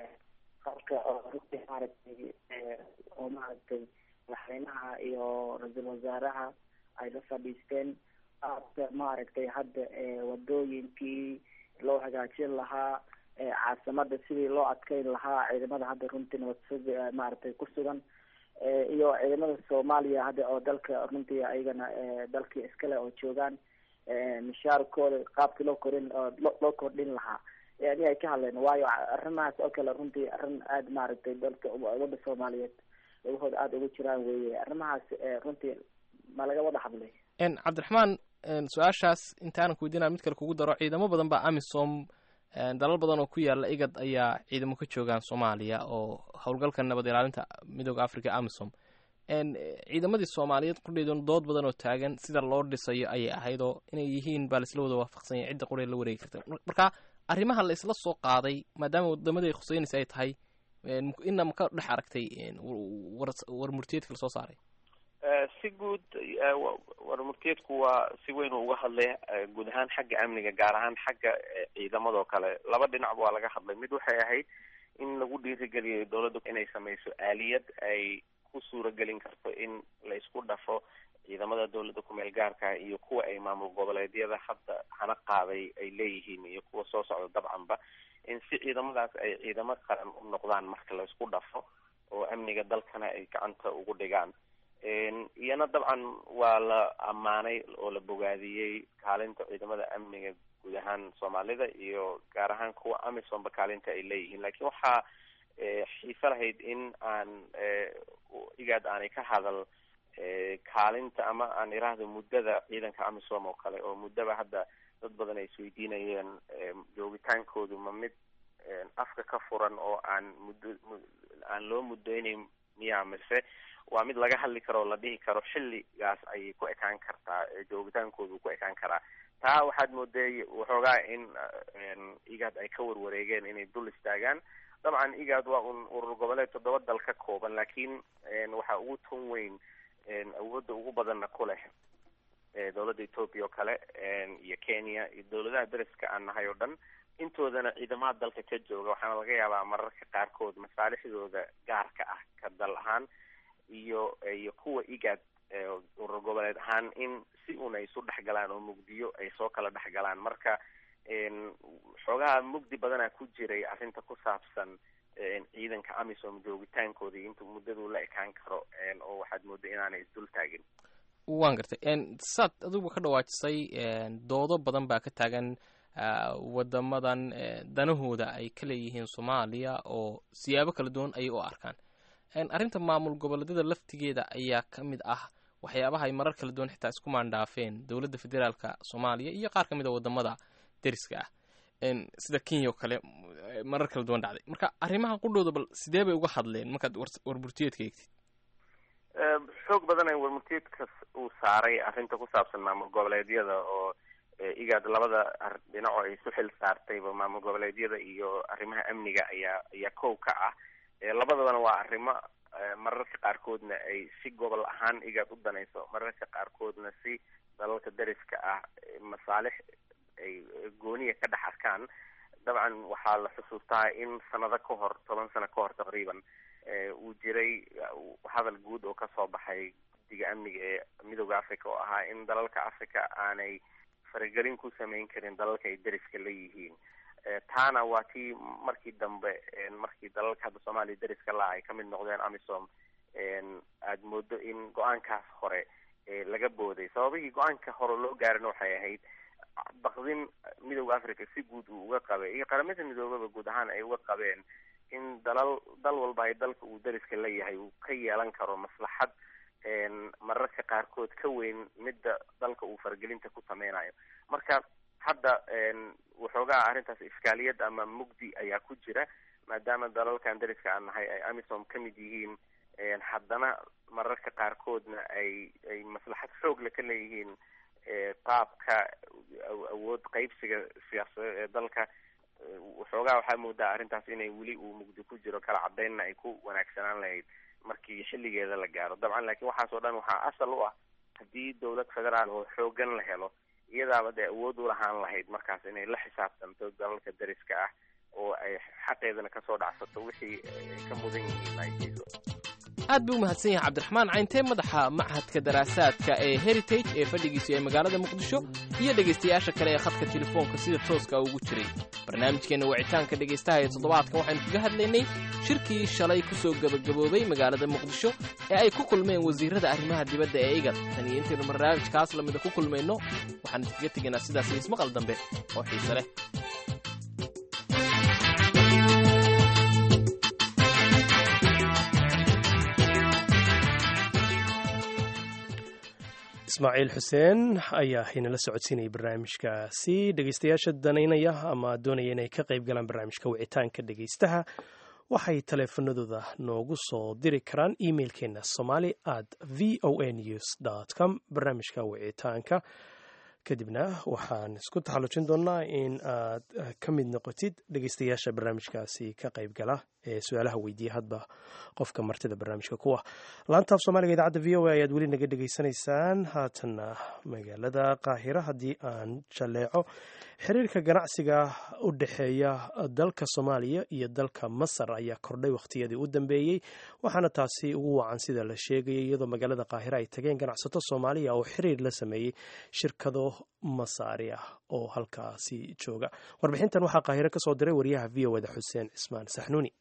qabka oo runtii maaragtay oo maaragtay madaxweynaha iyo ra-iisul wasaaraha ay la fadhiisteen aada maaragtay hadda wadooyinkii loo hagaajin lahaa caasimada sidii loo adkeyn lahaa ciidamada hadda runtii nabad maaragtay ku sugan iyo ciidamada soomaaliya hadda oo dalka runtii ayagana dalkii iskale oo joogaan mishaarkooda qaabkii loo korin loo kordhin lahaa yani ay ka hadleen waayo arrimahaas oo kale runtii arrin aada maaragtay dalka umada soomaaliyeed lagahooda aada ugu jiraan weeye arrimahaas runtii ma laga wada hadlay cabdiraxmaan su-aashaas intaanan ku weydiinaa mid kale kugu daro ciidamo badan baa amisom dalal badan oo ku yaala igad ayaa ciidamo ka joogaan soomaaliya oo howlgalka nabad ilaalinta midooda africa amisom ciidamadii soomaaliyeed qudheeduna dood badan oo taagan sida loo dhisayo ayay ahayd oo inay yihiin baa laisla wada waafaqsanya cidda quree la wareegi karta marka arrimaha la isla soo qaaday maadaama waddamadii khuseynaysa ay tahay ina ma ka dhex aragtay war murtiyeedka lasoo saaray si guud war murtiyeedku waa si weyn uu uga hadlay guud ahaan xagga amniga gaar ahaan xagga ciidamadoo kale laba dhinacba waa laga hadlay mid waxay ahayd in lagu dhiirigeliyo dowladda inay sameyso aaliyad ay ku suuragelin karto in la isku dhafo ciidamada dowladda kumeel gaarka iyo kuwa ay maamul goboleedyada hadda hana qaaday ay leeyihiin iyo kuwa soo socda dabcanba in si ciidamadaas ay ciidamo qaran u noqdaan marka la isku dhafo oo amniga dalkana ay gacanta ugu dhigaan iyana dabcan waa la ammaanay oo la bogaadiyey kaalinta ciidamada amniga guud ahaan soomaalida iyo gaar ahaan kuwa amisomba kaalinta ay leeyihiin lakiin waxaa xiise lahayd in aan igaad aanay ka hadal kaalinta ama aan iraahdo muddada ciidanka amisom oo kale oo muddaba hadda dad badan ay isweydiinayeen joogitaankoodu ma mid afka ka furan oo aan muddo aan loo muddeynayn miyaa mise waa mid laga hadli karo oo la dhihi karo xilligaas ayay ku ekaan kartaa joogitaankoodu ku ekaan karaa taa waxaad mooday waxoogaa in igaad ay ka warwareegeen inay dul istaagaan dabcan igaad waa un urur goboleed toddoba dal ka kooban laakiin waxaa ugu tun weyn awoodda ugu badanna ku leh dowladda ethoopia oo kale iyo kenya iyo dowladaha deriska aan nahay oo dhan intoodana ciidamada dalka ka jooga waxaana laga yaabaa mararka qaarkood masaalixdooda gaarka ah ka dal ahaan iyo iyo kuwa igaad urur goboleed ahaan in si un ay isu dhexgalaan oo mugdiyo ay soo kala dhexgalaan marka xoogaha mugdi badanaa ku jiray arrinta ku saabsan ciidanka amisom joogitaankooda iyo inta muddadu la ekaan karo oo waxaad mooda inaanay isdul taagin waan gartay saad adigu ka dhawaajisay doodo badan baa ka taagan wadamadan danahooda ay ka leeyihiin soomaaliya oo siyaabo kala duwan ayay u arkaan arrinta maamul goboleedyada laftigeeda ayaa ka mid ah waxyaabaha ay marar kala duwan xitaa isku maandhaafeen dowladda federaalka soomaaliya iyo qaar ka mid a wadamada deriska ah sida kenya oo kale marar kala duwan dhacday marka arrimaha qudhooda bal sidee bay uga hadleen markaad warburtiyeedka eegtid xoog badan ay warmurtiyeedka uu saaray arrinta ku saabsan maamul goboleedyada oo igaad labada dhinaco ay isu xil saartayba maamul goboleedyada iyo arrimaha amniga ayaa ayaa kow ka ah labadabana waa arrimo mararka qaarkoodna ay si gobol ahaan igaad u danayso mararka qaarkoodna si dalalka deriska ah masaalix ay gooniya ka dhex arkaan dabcan waxaa la xusuustaa in sanado ka hor toban sano ka hor taqriiban uu jiray hadal guud oo kasoo baxay guddiga amniga ee midooda africa oo ahaa in dalalka africa aanay faragelin ku samayn karin dalalka ay deriska leeyihiin taana waa tii markii dambe markii dalalka hadda soomaaliya deriska la ay kamid noqdeen amisom aada moodo in go-aankaas hore laga booday sababihii go-aanka hore loo gaarina waxay ahayd baqdin midooda africa si guud uu uga qabay iyo qaramada midoobaba guud ahaan ay uga qabeen in dalal dal walba ay dalka uu deriska leeyahay uu ka yeelan karo maslaxad mararka qaarkood ka weyn midda dalka uu faragelinta ku sameynayo marka hadda waxoogaa arrintaas iskaaliyad ama mugdi ayaa ku jira maadaama dalalkan deriska aan nahay ay amisom ka mid yihiin haddana mararka qaarkoodna ay ay maslaxad xoogle ka leeyihiin qaabka awood qeybsiga siyaasadeed ee dalka waxoogaa waxaa moodaa arrintaas inay weli uu mugdi ku jiro kala cadeynna ay ku wanaagsanaan lahayd markii xilligeeda la gaaro dabcan laakiin waxaas oo dhan waxaa asal u ah haddii dowlad federaal oo xoogan la helo iyadaaba dee awood u lahaan lahayd markaas inay la xisaabtanto dalalka deriska ah oo ay xaqeedana kasoo dhacsato wixii ay ka mudan yihiin ay siiso aad buu u mahadsan yahay cabdiraxmaan cayntee madaxa machadka daraasaadka ee heritage ee fadhigiisu ee magaalada muqdisho iyo dhegaystayaasha kale ee khadka telefoonka sida tooska ugu jiray barnaamijkeenna wicitaanka dhegaystaha ee toddobaadkan waxaynu kaga hadlaynay shirkii shalay ku soo gebagaboobay magaalada muqdisho ee ay ku kulmeen wasiirrada arrimaha dibadda ee igad tan iyo intaynu barnaamijkaas lamida ku kulmayno waxaan idinkaga tegaynaa sidaas ismaqal dambe oo xiise leh ismaaciil xuseen ayaa inala socodsiinayay barnaamijkaasi dhegeystayaasha danaynaya ama doonaya inay ka qayb galaan barnaamijka wicitaanka dhegeystaha waxay taleefanadooda noogu soo diri karaan emailkeena somali at v o a news com barnaamijka wicitaanka kadibna waxaan isku taxallujin doonaa in aad ka mid noqotid dhegeystayaasha barnaamijkaasi ka qayb gala ee su-aalaha weydiiya hadba qofka martida barnaamijka kuwa laantaaf soomaaliga idaacadda v o a ayaad weli naga dhegaysanaysaan haatanna magaalada qaahira haddii aan jaleeco xiriirka ganacsiga u dhexeeya dalka soomaaliya iyo dalka masar ayaa kordhay wakhtiyadii u dambeeyey waxaana taasi ugu wacan sida la sheegayay iyadoo magaalada qaahira ay tageen ganacsato soomaaliya oo xiriir la sameeyey shirkado masaari ah oo halkaasi jooga warbixintan waxaa qaahiro ka soo diray wariyaha v o da xuseen cismaan saxnuuni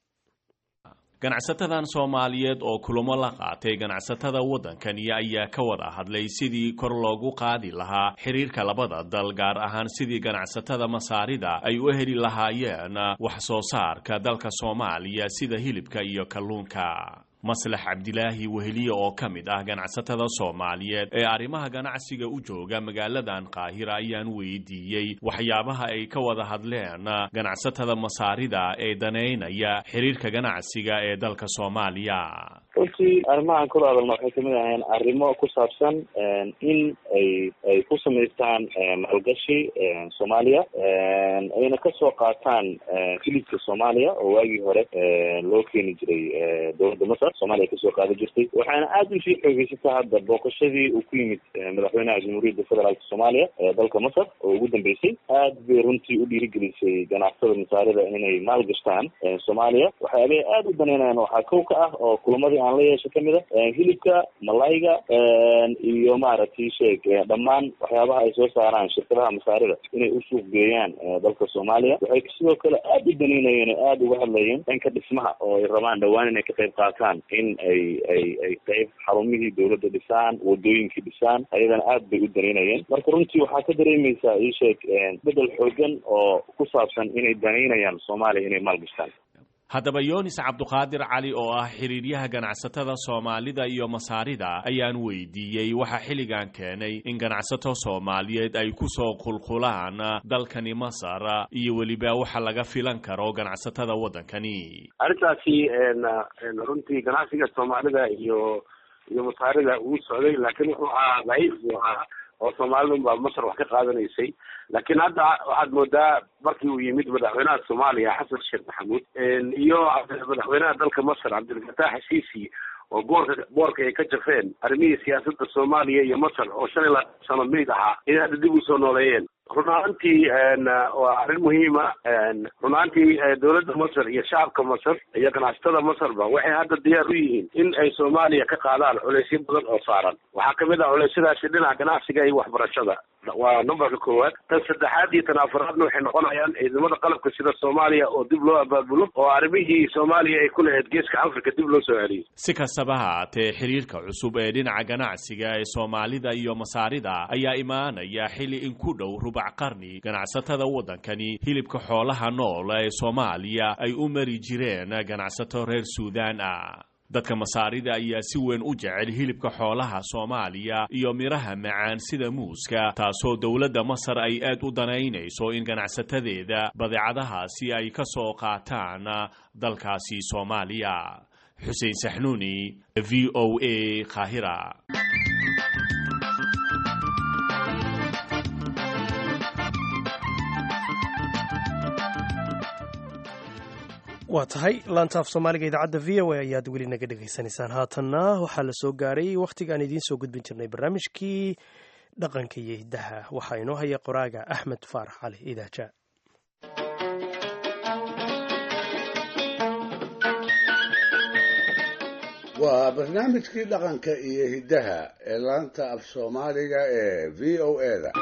ganacsatadan soomaaliyeed oo kulamo la qaatay ganacsatada waddankani ayaa ka wada hadlay sidii kor loogu qaadi lahaa xiriirka labada dal gaar ahaan sidii ganacsatada masaarida ay u heli lahaayeen wax soo saarka dalka soomaaliya sida hilibka iyo kalluunka maslax cabdilaahi weheliye oo ka mid ah ganacsatada soomaaliyeed ee arrimaha ganacsiga u jooga magaaladan qaahira ayaan weydiiyey waxyaabaha ay ka wada hadleen ganacsatada masaarida ee daneynaya xiriirka ganacsiga ee dalka soomaaliya runtii arrimahan kula hadalna waxay kamid ahayeen arrimo ku saabsan in ay ay ku samaystaan maalgashi soomaaliya ayna kasoo qaataan hilibka soomaaliya oo waagii hore loo keeni jiray dowladda masar soomaaliya kasoo qaada jirtay waxaana aada usii xoogeysata hadda booqashadii uu ku yimid madaxweynaha jamhuuriyadda federaalka soomaaliya ee dalka masar oo ugu dambeysay aad bay runtii u dhiirigelisay ganacsatada masaarida inay maal gashtaan soomaaliya waxyaabaha aada u daneynayan waxaa kow ka ah oo kulamadii ganacsiga aan la yeesho kamid a hilibka malayga iyo maaragtay sheeg dhammaan waxyaabaha ay soo saaraan shirkadaha masaarida inay u suuq geeyaan dalka soomaaliya waxay sidoo kale aada u danaynayeen oo aada uga hadlayeen dhanka dhismaha oo ay rabaan dhawaan inay ka qayb qaataan in ay ay ay qayb xarumihii dowladda dhisaan wadooyinkii dhisaan ayadana aad bay u danaynayeen marka runtii waxaa ka dareemaysaa ii sheeg bedel xoogan oo ku saabsan inay danaynayaan soomaaliya inay maalgashtaan haddaba yunis cabduqaadir cali oo ah xiriiryaha ganacsatada soomaalida iyo masaarida ayaan weydiiyey waxaa xilligan keenay in ganacsato soomaaliyeed ay ku soo qulqulaan dalkani masar iyo weliba waxa laga filan karo ganacsatada waddankani arrintaasi runtii ganacsiga soomaalida iyo iyo masaarida uu socday laakiin wuxuu ahaa daciif buu ahaa oo soomaalidun baa masar wax ka qaadanaysay laakiin hadda waxaad moodaa markii uu yimid madaxweynaha soomaaliya xasan sheekh maxamuud iyo madaxweynaha dalka masar cabdilfataax xasiisi oo boorka boorka ay ka jafeen arrimihii siyaasadda soomaaliya iyo masar oo shan iyo labaatan sano meyd ahaa inay hadda dib usoo nooleeyeen run ahaantii waa arrin muhiima run ahaantii dowladda masar iyo shacabka masar iyo ganacsatada masarba waxay hadda diyaar u yihiin in ay soomaaliya ka qaadaan culeysyo badan oo saaran waxaa kamid ah culeysyadaasi dhinaca ganacsiga iyo waxbarashada waa numberka koowaad tan saddexaad iyo tan afaraadna waxay noqonayaan ciidamada qalabka sida soomaaliya oo dib loo abaabulo oo arrimihii soomaaliya ay ku lahayd geeska africa dib loo soo celiyay si kastaba ha haatee xiriirka cusub ee dhinaca ganacsiga ee soomaalida iyo masaarida ayaa imaanaya xilli in ku dhow rubac qarni ganacsatada waddankani hilibka xoolaha nool ee soomaaliya ay u mari jireen ganacsato reer suudaan ah dadka masaarida ayaa si weyn u jecel hilibka xoolaha soomaaliya iyo midhaha macaan sida muuska taasoo dowladda masar ay aad u danaynayso in ganacsatadeeda badeecadahaasi ay ka soo qaataan dalkaasi soomaaliya xuseen saxnuuni v o a qaahira waa tahay laantaaf soomaaliga idaacadda v o a ayaad weli naga dhegaysanaysaan haatanna waxaa la soo gaaray wakhtigaan idiin soo gudbin jirnay barnaamijkii dhaqanka iyo hiddaha waxaa inoo haya qoraaga axmed faarax cali idaaja waa barnaamijkii dhaqanka iyo hiddaha ee laanta af soomaaliga ee v o eda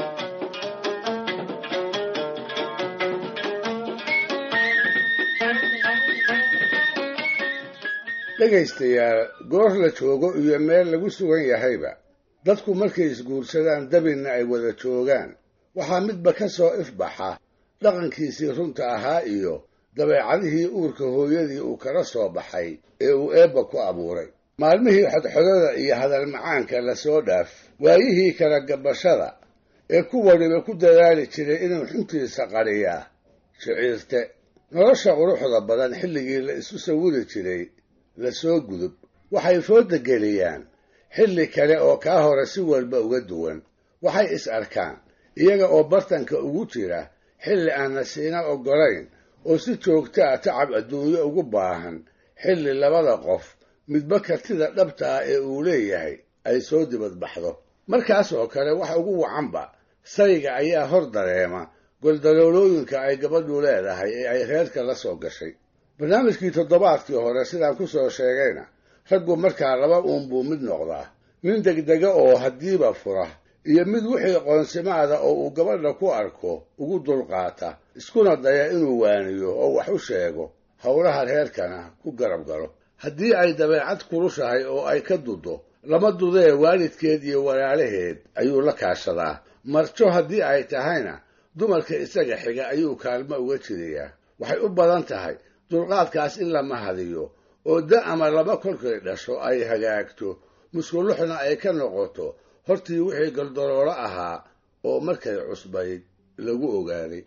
dhegaystayaal goor la joogo iyo meel lagu sugan yahayba dadku markay isguursadaan dabinna ay wada joogaan waxaa midba ka soo ifbaxa dhaqankiisii runta ahaa iyo dabeecadihii uurka hooyadii uu kala soo baxay ee uu eebba ku abuuray maalmihii xodxodada iyo hadal macaanka la soo dhaaf waayihii kala gabashada ee ku waliba ku dadaali jiray inuu xuntiisa qariyaa shiciirte nolosha quruxda badan xilligii la isu sawiri jiray la soo gudub waxay fooda geliyaan xilli kale oo kaa hore si walba uga duwan waxay is arkaan iyaga oo bartanka ugu jira xilli aan nasiina oggolayn oo si joogta a tacab adduunyo ugu baahan xilli labada qof midba kartida dhabta ah ee uu leeyahay ay soo dibadbaxdo markaas oo kale wax ugu wacanba sayga ayaa hor dareema goldaloolooyinka ay gabadhu leedahay ee ay reerka la soo gashay barnaamijkii toddobaadkii hore sidaan ku soo sheegayna raggu markaa laba uun buu mid noqdaa nin degdega oo haddiiba fura iyo mid wixii qoonsimaada oo uu gabadha ku arko ugu dulqaata iskuna daya inuu waaniyo oo wax u sheego howlaha reerkana ku garab galo haddii ay dabeecad kulushahay oo ay ka dudo lama dudee waalidkeed iyo walaalaheed ayuu la kaashadaa marjo haddii ay tahayna dumarka isaga xiga ayuu kaalmo uga jiriyaa waxay u badan tahay dulqaadkaas in la mahadiyo oo da ama laba kolkay dhasho ay hagaagto muskuluxna ay ka noqoto hortii wixii galdaloolo ahaa oo markay cusbayd lagu ogaaday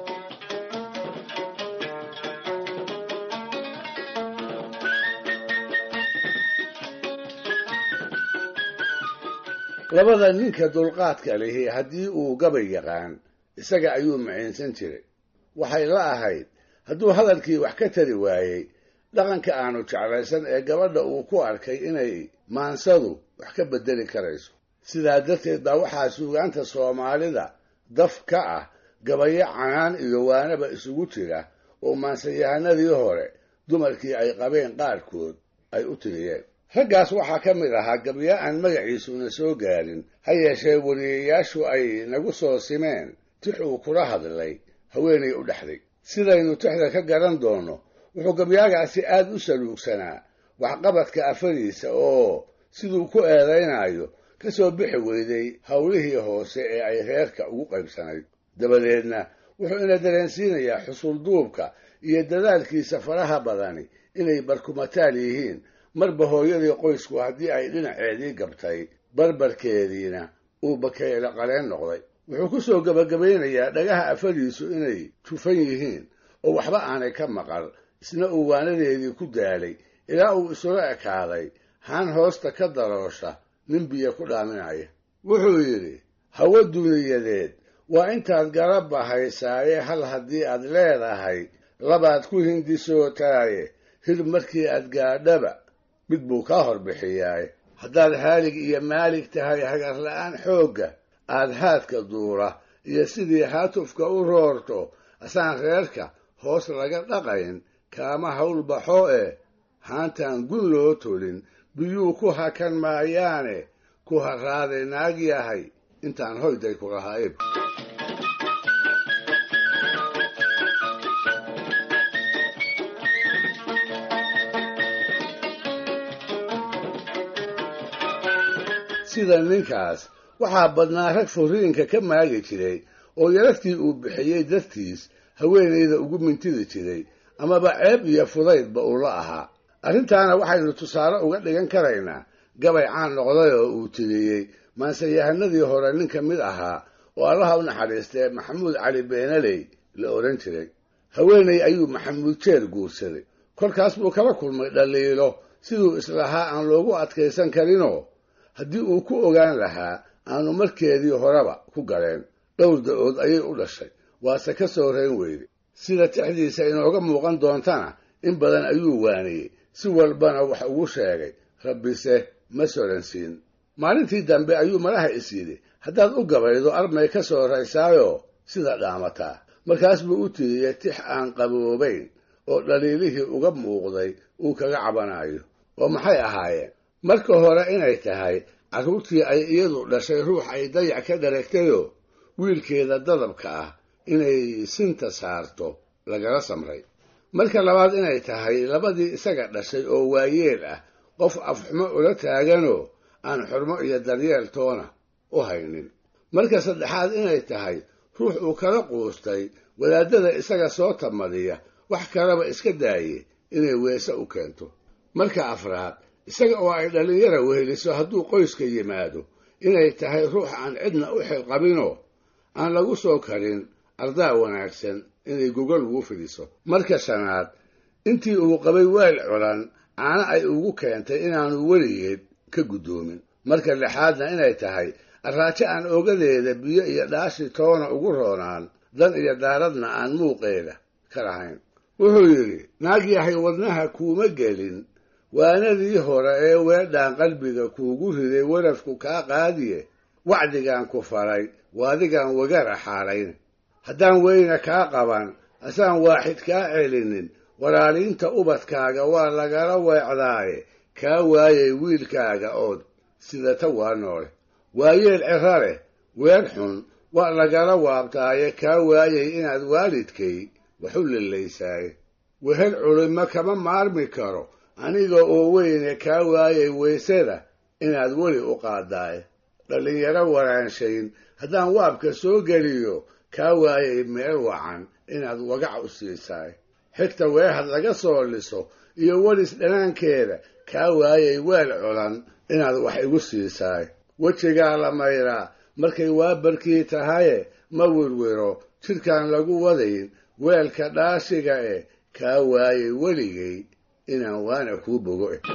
labada ninka dulqaadka lihi haddii uu gabay yaqaan isaga ayuu maciinsan jiray waxay la ahayd hadduu hadalkii wax ka tari waayey dhaqanka aanu jeclaysan ee gabadha uu ku arkay inay maansadu wax ka beddeli karayso sidaa darteed baa waxaa suugaanta soomaalida daf ka ah gabayo canaan iyo waanaba isugu jira oo maansayahanadii hore dumarkii ay qabeen qaarkood ay u tiriyeen raggaas waxaa ka mid ahaa gabya aan magaciisuna soo gaarin ha yeeshee wariyayaashu ay nagu soo simeen tix uu kula hadlay haweenay u dhexday sidaynu tixda ka garan doonno wuxuu gabyaagaasi aad u saluugsanaa waxqabadka afadiisa oo siduu ku eedaynayo ka soo bixi weyday howlihii hoose ee ay reerka ugu qaybsanayd dabadeedna wuxuu ina dareensiinayaa xusulduubka iyo dadaalkiisa faraha badani inay barkumataal yihiin marba hooyadii qoysku haddii ay dhinaceedii gabtay barbarkeediina uu bakeyle qaleen noqday wuxuu ku soo gebagabaynayaa dhagaha afadiisu inay tufan yihiin oo waxba aanay ka maqal isna uu waanadeedii ku daalay ilaa uu isula ekaaday haan hoosta ka daroosha nin biyo ku dhaaminaya wuxuu yidhi hawo duniyadeed waa intaad garabba haysaaye hal haddii aad leedahay labaad ku hindisootaaye hir markii aad gaadhaba mid buu kaa horbixiyaaye haddaad haalig iyo maalig tahay hagarla'aan xoogga aad haadka duura iyo sidii haatufka u roorto asaan reerka hoos laga dhaqayn kaama hawl baxo eh haantaan gun loo tolin biyuu ku hakan maayaane ku harraaday naag yahay intaan hoyday ku lahaayb sida ninkaas waxaa badnaa rag furiinka ka maagi jiray oo yaraftii uu bixiyey dartiis haweenayda ugu mintidi jiray amaba ceeb iyo fudaydba uu la ahaa arrintaana waxaynu tusaale uga dhigan karaynaa gabay caan noqday oo uu tiriyey maanseyahanadii hore nin ka mid ahaa oo allaha u naxariistee maxamuud cali beenaley la odhan jiray haweenay ayuu maxamuud jeer guursaday kolkaas buu kala kulmay dhaliilo siduu islahaa aan loogu adkaysan karinoo haddii uu ku ogaan lahaa aanu markeedii horeba ku galeen dhowr da-ood ayay u dhashay waase ka soo reen weyde sida tixdiisa inooga muuqan doontana in badan ayuu waaniyey si walbana wax ugu sheegay rabbise ma soransiin maalintii dambe ayuu malaha is yidhi haddaad u gabaydo armay ka soo raysaayoo sida dhaamataa markaas buu u tiriyey tix aan qaboobayn oo dhaliilihii uga muuqday uu kaga cabanayo oo maxay ahaayeen marka hore inay tahay carruurtii ay iyadu dhashay ruux ay dayac ka dharagtayoo wiilkeeda dadabka ah inay sinta saarto lagala samray marka labaad inay tahay labadii isaga dhashay oo waayeel ah qof afxumo ula taaganoo aan xurmo iyo daryeel toona u haynin marka saddexaad inay tahay ruux uu kala quustay wadaadada isaga soo tamadiya wax kaleba iska daaye inay weese u keento marka afraad isaga oo ay dhallinyara weheliso hadduu qoyska yimaado inay tahay ruux aan cidna u xilqabinoo aan lagu soo karin ardaa wanaagsan inay gogol ugu fidiso marka shanaad intii uu qabay weel culan caana ay ugu keentay inaanu weligeed ka guddoomin marka lixaadna inay tahay arraajo aan ogadeeda biyo iyo dhaashi toona ugu roonaan dan iyo daaradna aan muuqeeda ka lahayn wuxuu yidhi naag yahay wadnaha kuuma gelin waanadii hore ee weedhaan qalbiga kuugu riday warafku kaa qaadiye wacdigaan ku faray waadigaan wagara xaalayn haddaan weyna kaa qaban asaan waaxid kaa celinin walaaliinta ubadkaaga waa lagala weecdaaye kaa waayay wiilkaaga ood sidata waa noole waayeel ciro leh weer xun waa lagala waabtaaye kaa waayay inaad waalidkay waxu lillaysaaye wehel culimo kama maarmi karo aniga oo weyne kaa waayay weysada inaad weli u qaadaaye dhallinyaro waraanshayn haddaan waabka soo geliyo kaa waayay meel wacan inaad wagac u siisaay xigta weehad laga soo liso iyo welis dhanaankeeda kaa waayay weel culan inaad wax igu siisaay wejigaa la mayraa markay waabarkii tahaye ma wirwiro jidhkaan lagu wadayn weelka dhaashiga eh kaa waayay weligay inaan waana kuu bogo eh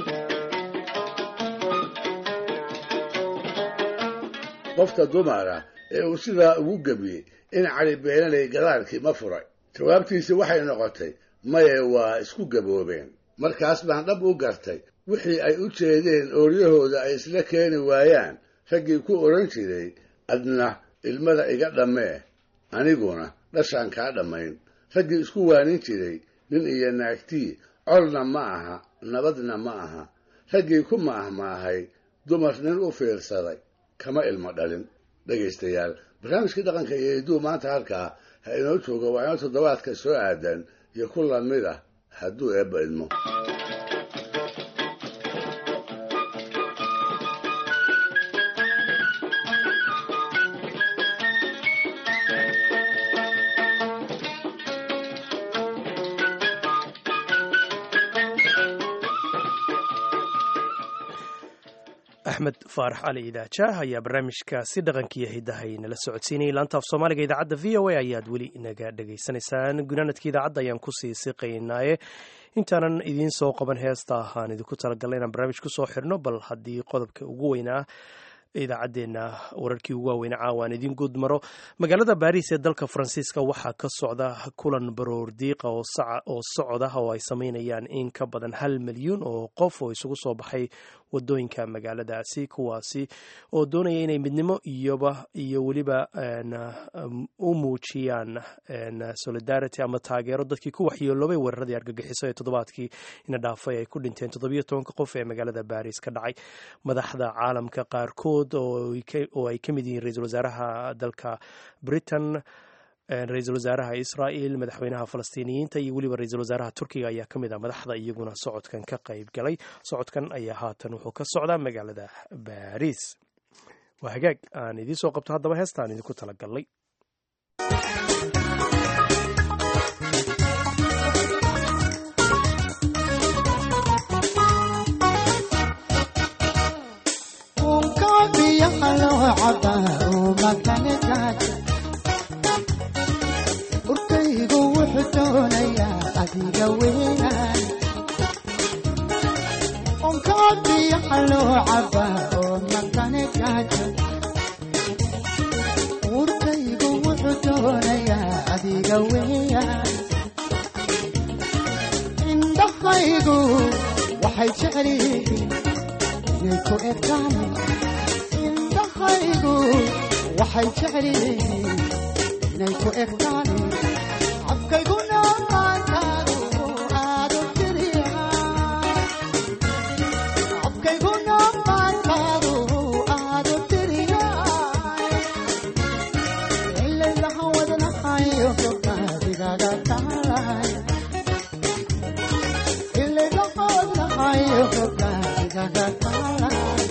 qofka dumara ee uu sidaa ugu gebiyey in cali beenaley gadaalkii ma furay jawaabtiisi waxay noqotay maye waa isku gaboobeen markaas baan dhab u gartay wixii ay u jeedeen ooryahooda ay isla keeni waayaan raggii ku odhan jiray adna ilmada iga dhammee aniguna dhashaan kaa dhammayn raggii isku waanin jiray nin iyo naagtii colna ma aha nabadna ma aha raggii ku maahmaahay dumar nin u fiirsaday kama ilmo dhalin dhegaystayaal barnaamijkii dhaqanka iyo hidduu maanta halkaa ha inoo jooga waa inoo toddobaadka soo aadan iyo ku lamid ah hadduu eebba idmo axmed faarax cali idaajaah ayaa barnaamijkaasi dhaqankiiyo hidahay nala socodsiinayay laanta af soomaaliga idaacadda v o a ayaad weli naga dhagaysanaysaan gunaanadka idaacadda ayaan kusii siqaynaaye intaanan idiin soo qaban heesta aan idinku talagalnay inaan barnaamij kusoo xirno bal haddii qodobka ugu weynaa idaacaddeenna wararkii ugu waaweynaa caawaan idiin guud maro magaalada baariis ee dalka faransiiska waxaa ka socda kulan baroor diiqa oo socda oo ay sameynayaan in ka badan hal milyuun oo qof oo isugu soo baxay wadooyinka magaaladaasi kuwaasi oo doonaya inay midnimo iyoba iyo weliba u muujiyaan solidarity ama taageero dadkii ku waxyeeloobay weeraradii argagixiso ee toddobaadkii ina dhaafay ay ku dhinteen toddobiyo tobanka qof ee magaalada baris ka dhacay madaxda caalamka qaarkood oo ay ka mid yihiin ra-iisul wasaaraha dalka britain ra-iisul wasaaraha israa'il madaxweynaha falastiiniyiinta iyo weliba ra-iisul wasaaraha turkiga ayaa ka mid ah madaxda iyaguna socodkan ka qayb galay socodkan ayaa haatan wuxuu ka socdaa magaalada baris waa hagaag aan idiin soo qabto haddaba heestaan idinku talagalnay urkaygu wuxuu doonayaa adiga weynaan onkaadiyaxa loo cabaa oo makane gaajo urkaygu wuxuu doonayaa adiga weeyaan indhahaygu waxay jecel yihiin inay ku egtaan indhahaygu waxay jecel yihiin inay ku egtaan cabkayguna maantaadu aadu tiriya cabkayguna maantaadu aadu tiriya ilaylaha wadnahayo gobnaadigaga taalay ilaylaha wadnahayo gobnaadigaga taalay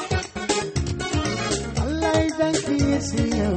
allaydankiisiyo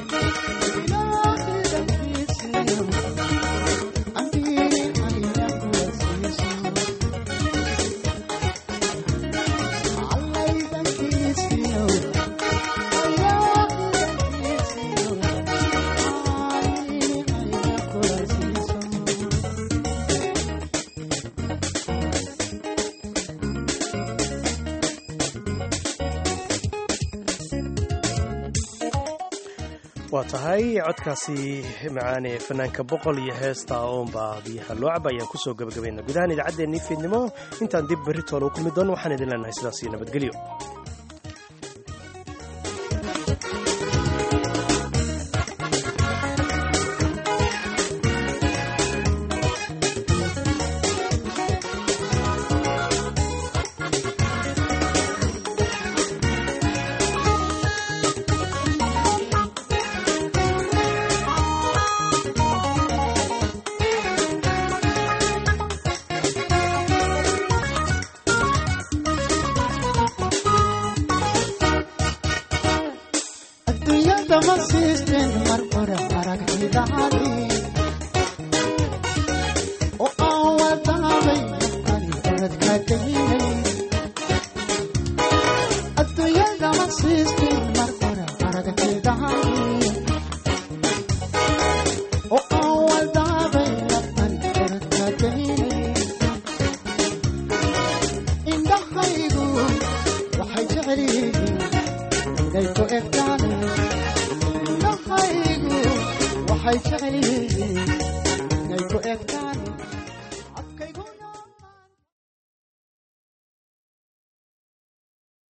waa tahay codkaasi macaane fanaanka boqol iyo heesta oonbaa biyaha loo caba ayaan kusoo gabagabayna gudahaan idaacaddeenii fiidnimo intaan dib berri toole u kulmi doono waxaan idin leenahay sidaas iyo nabadgelyo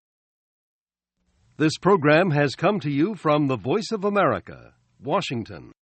This program has come to you from the Voice of America, Washington.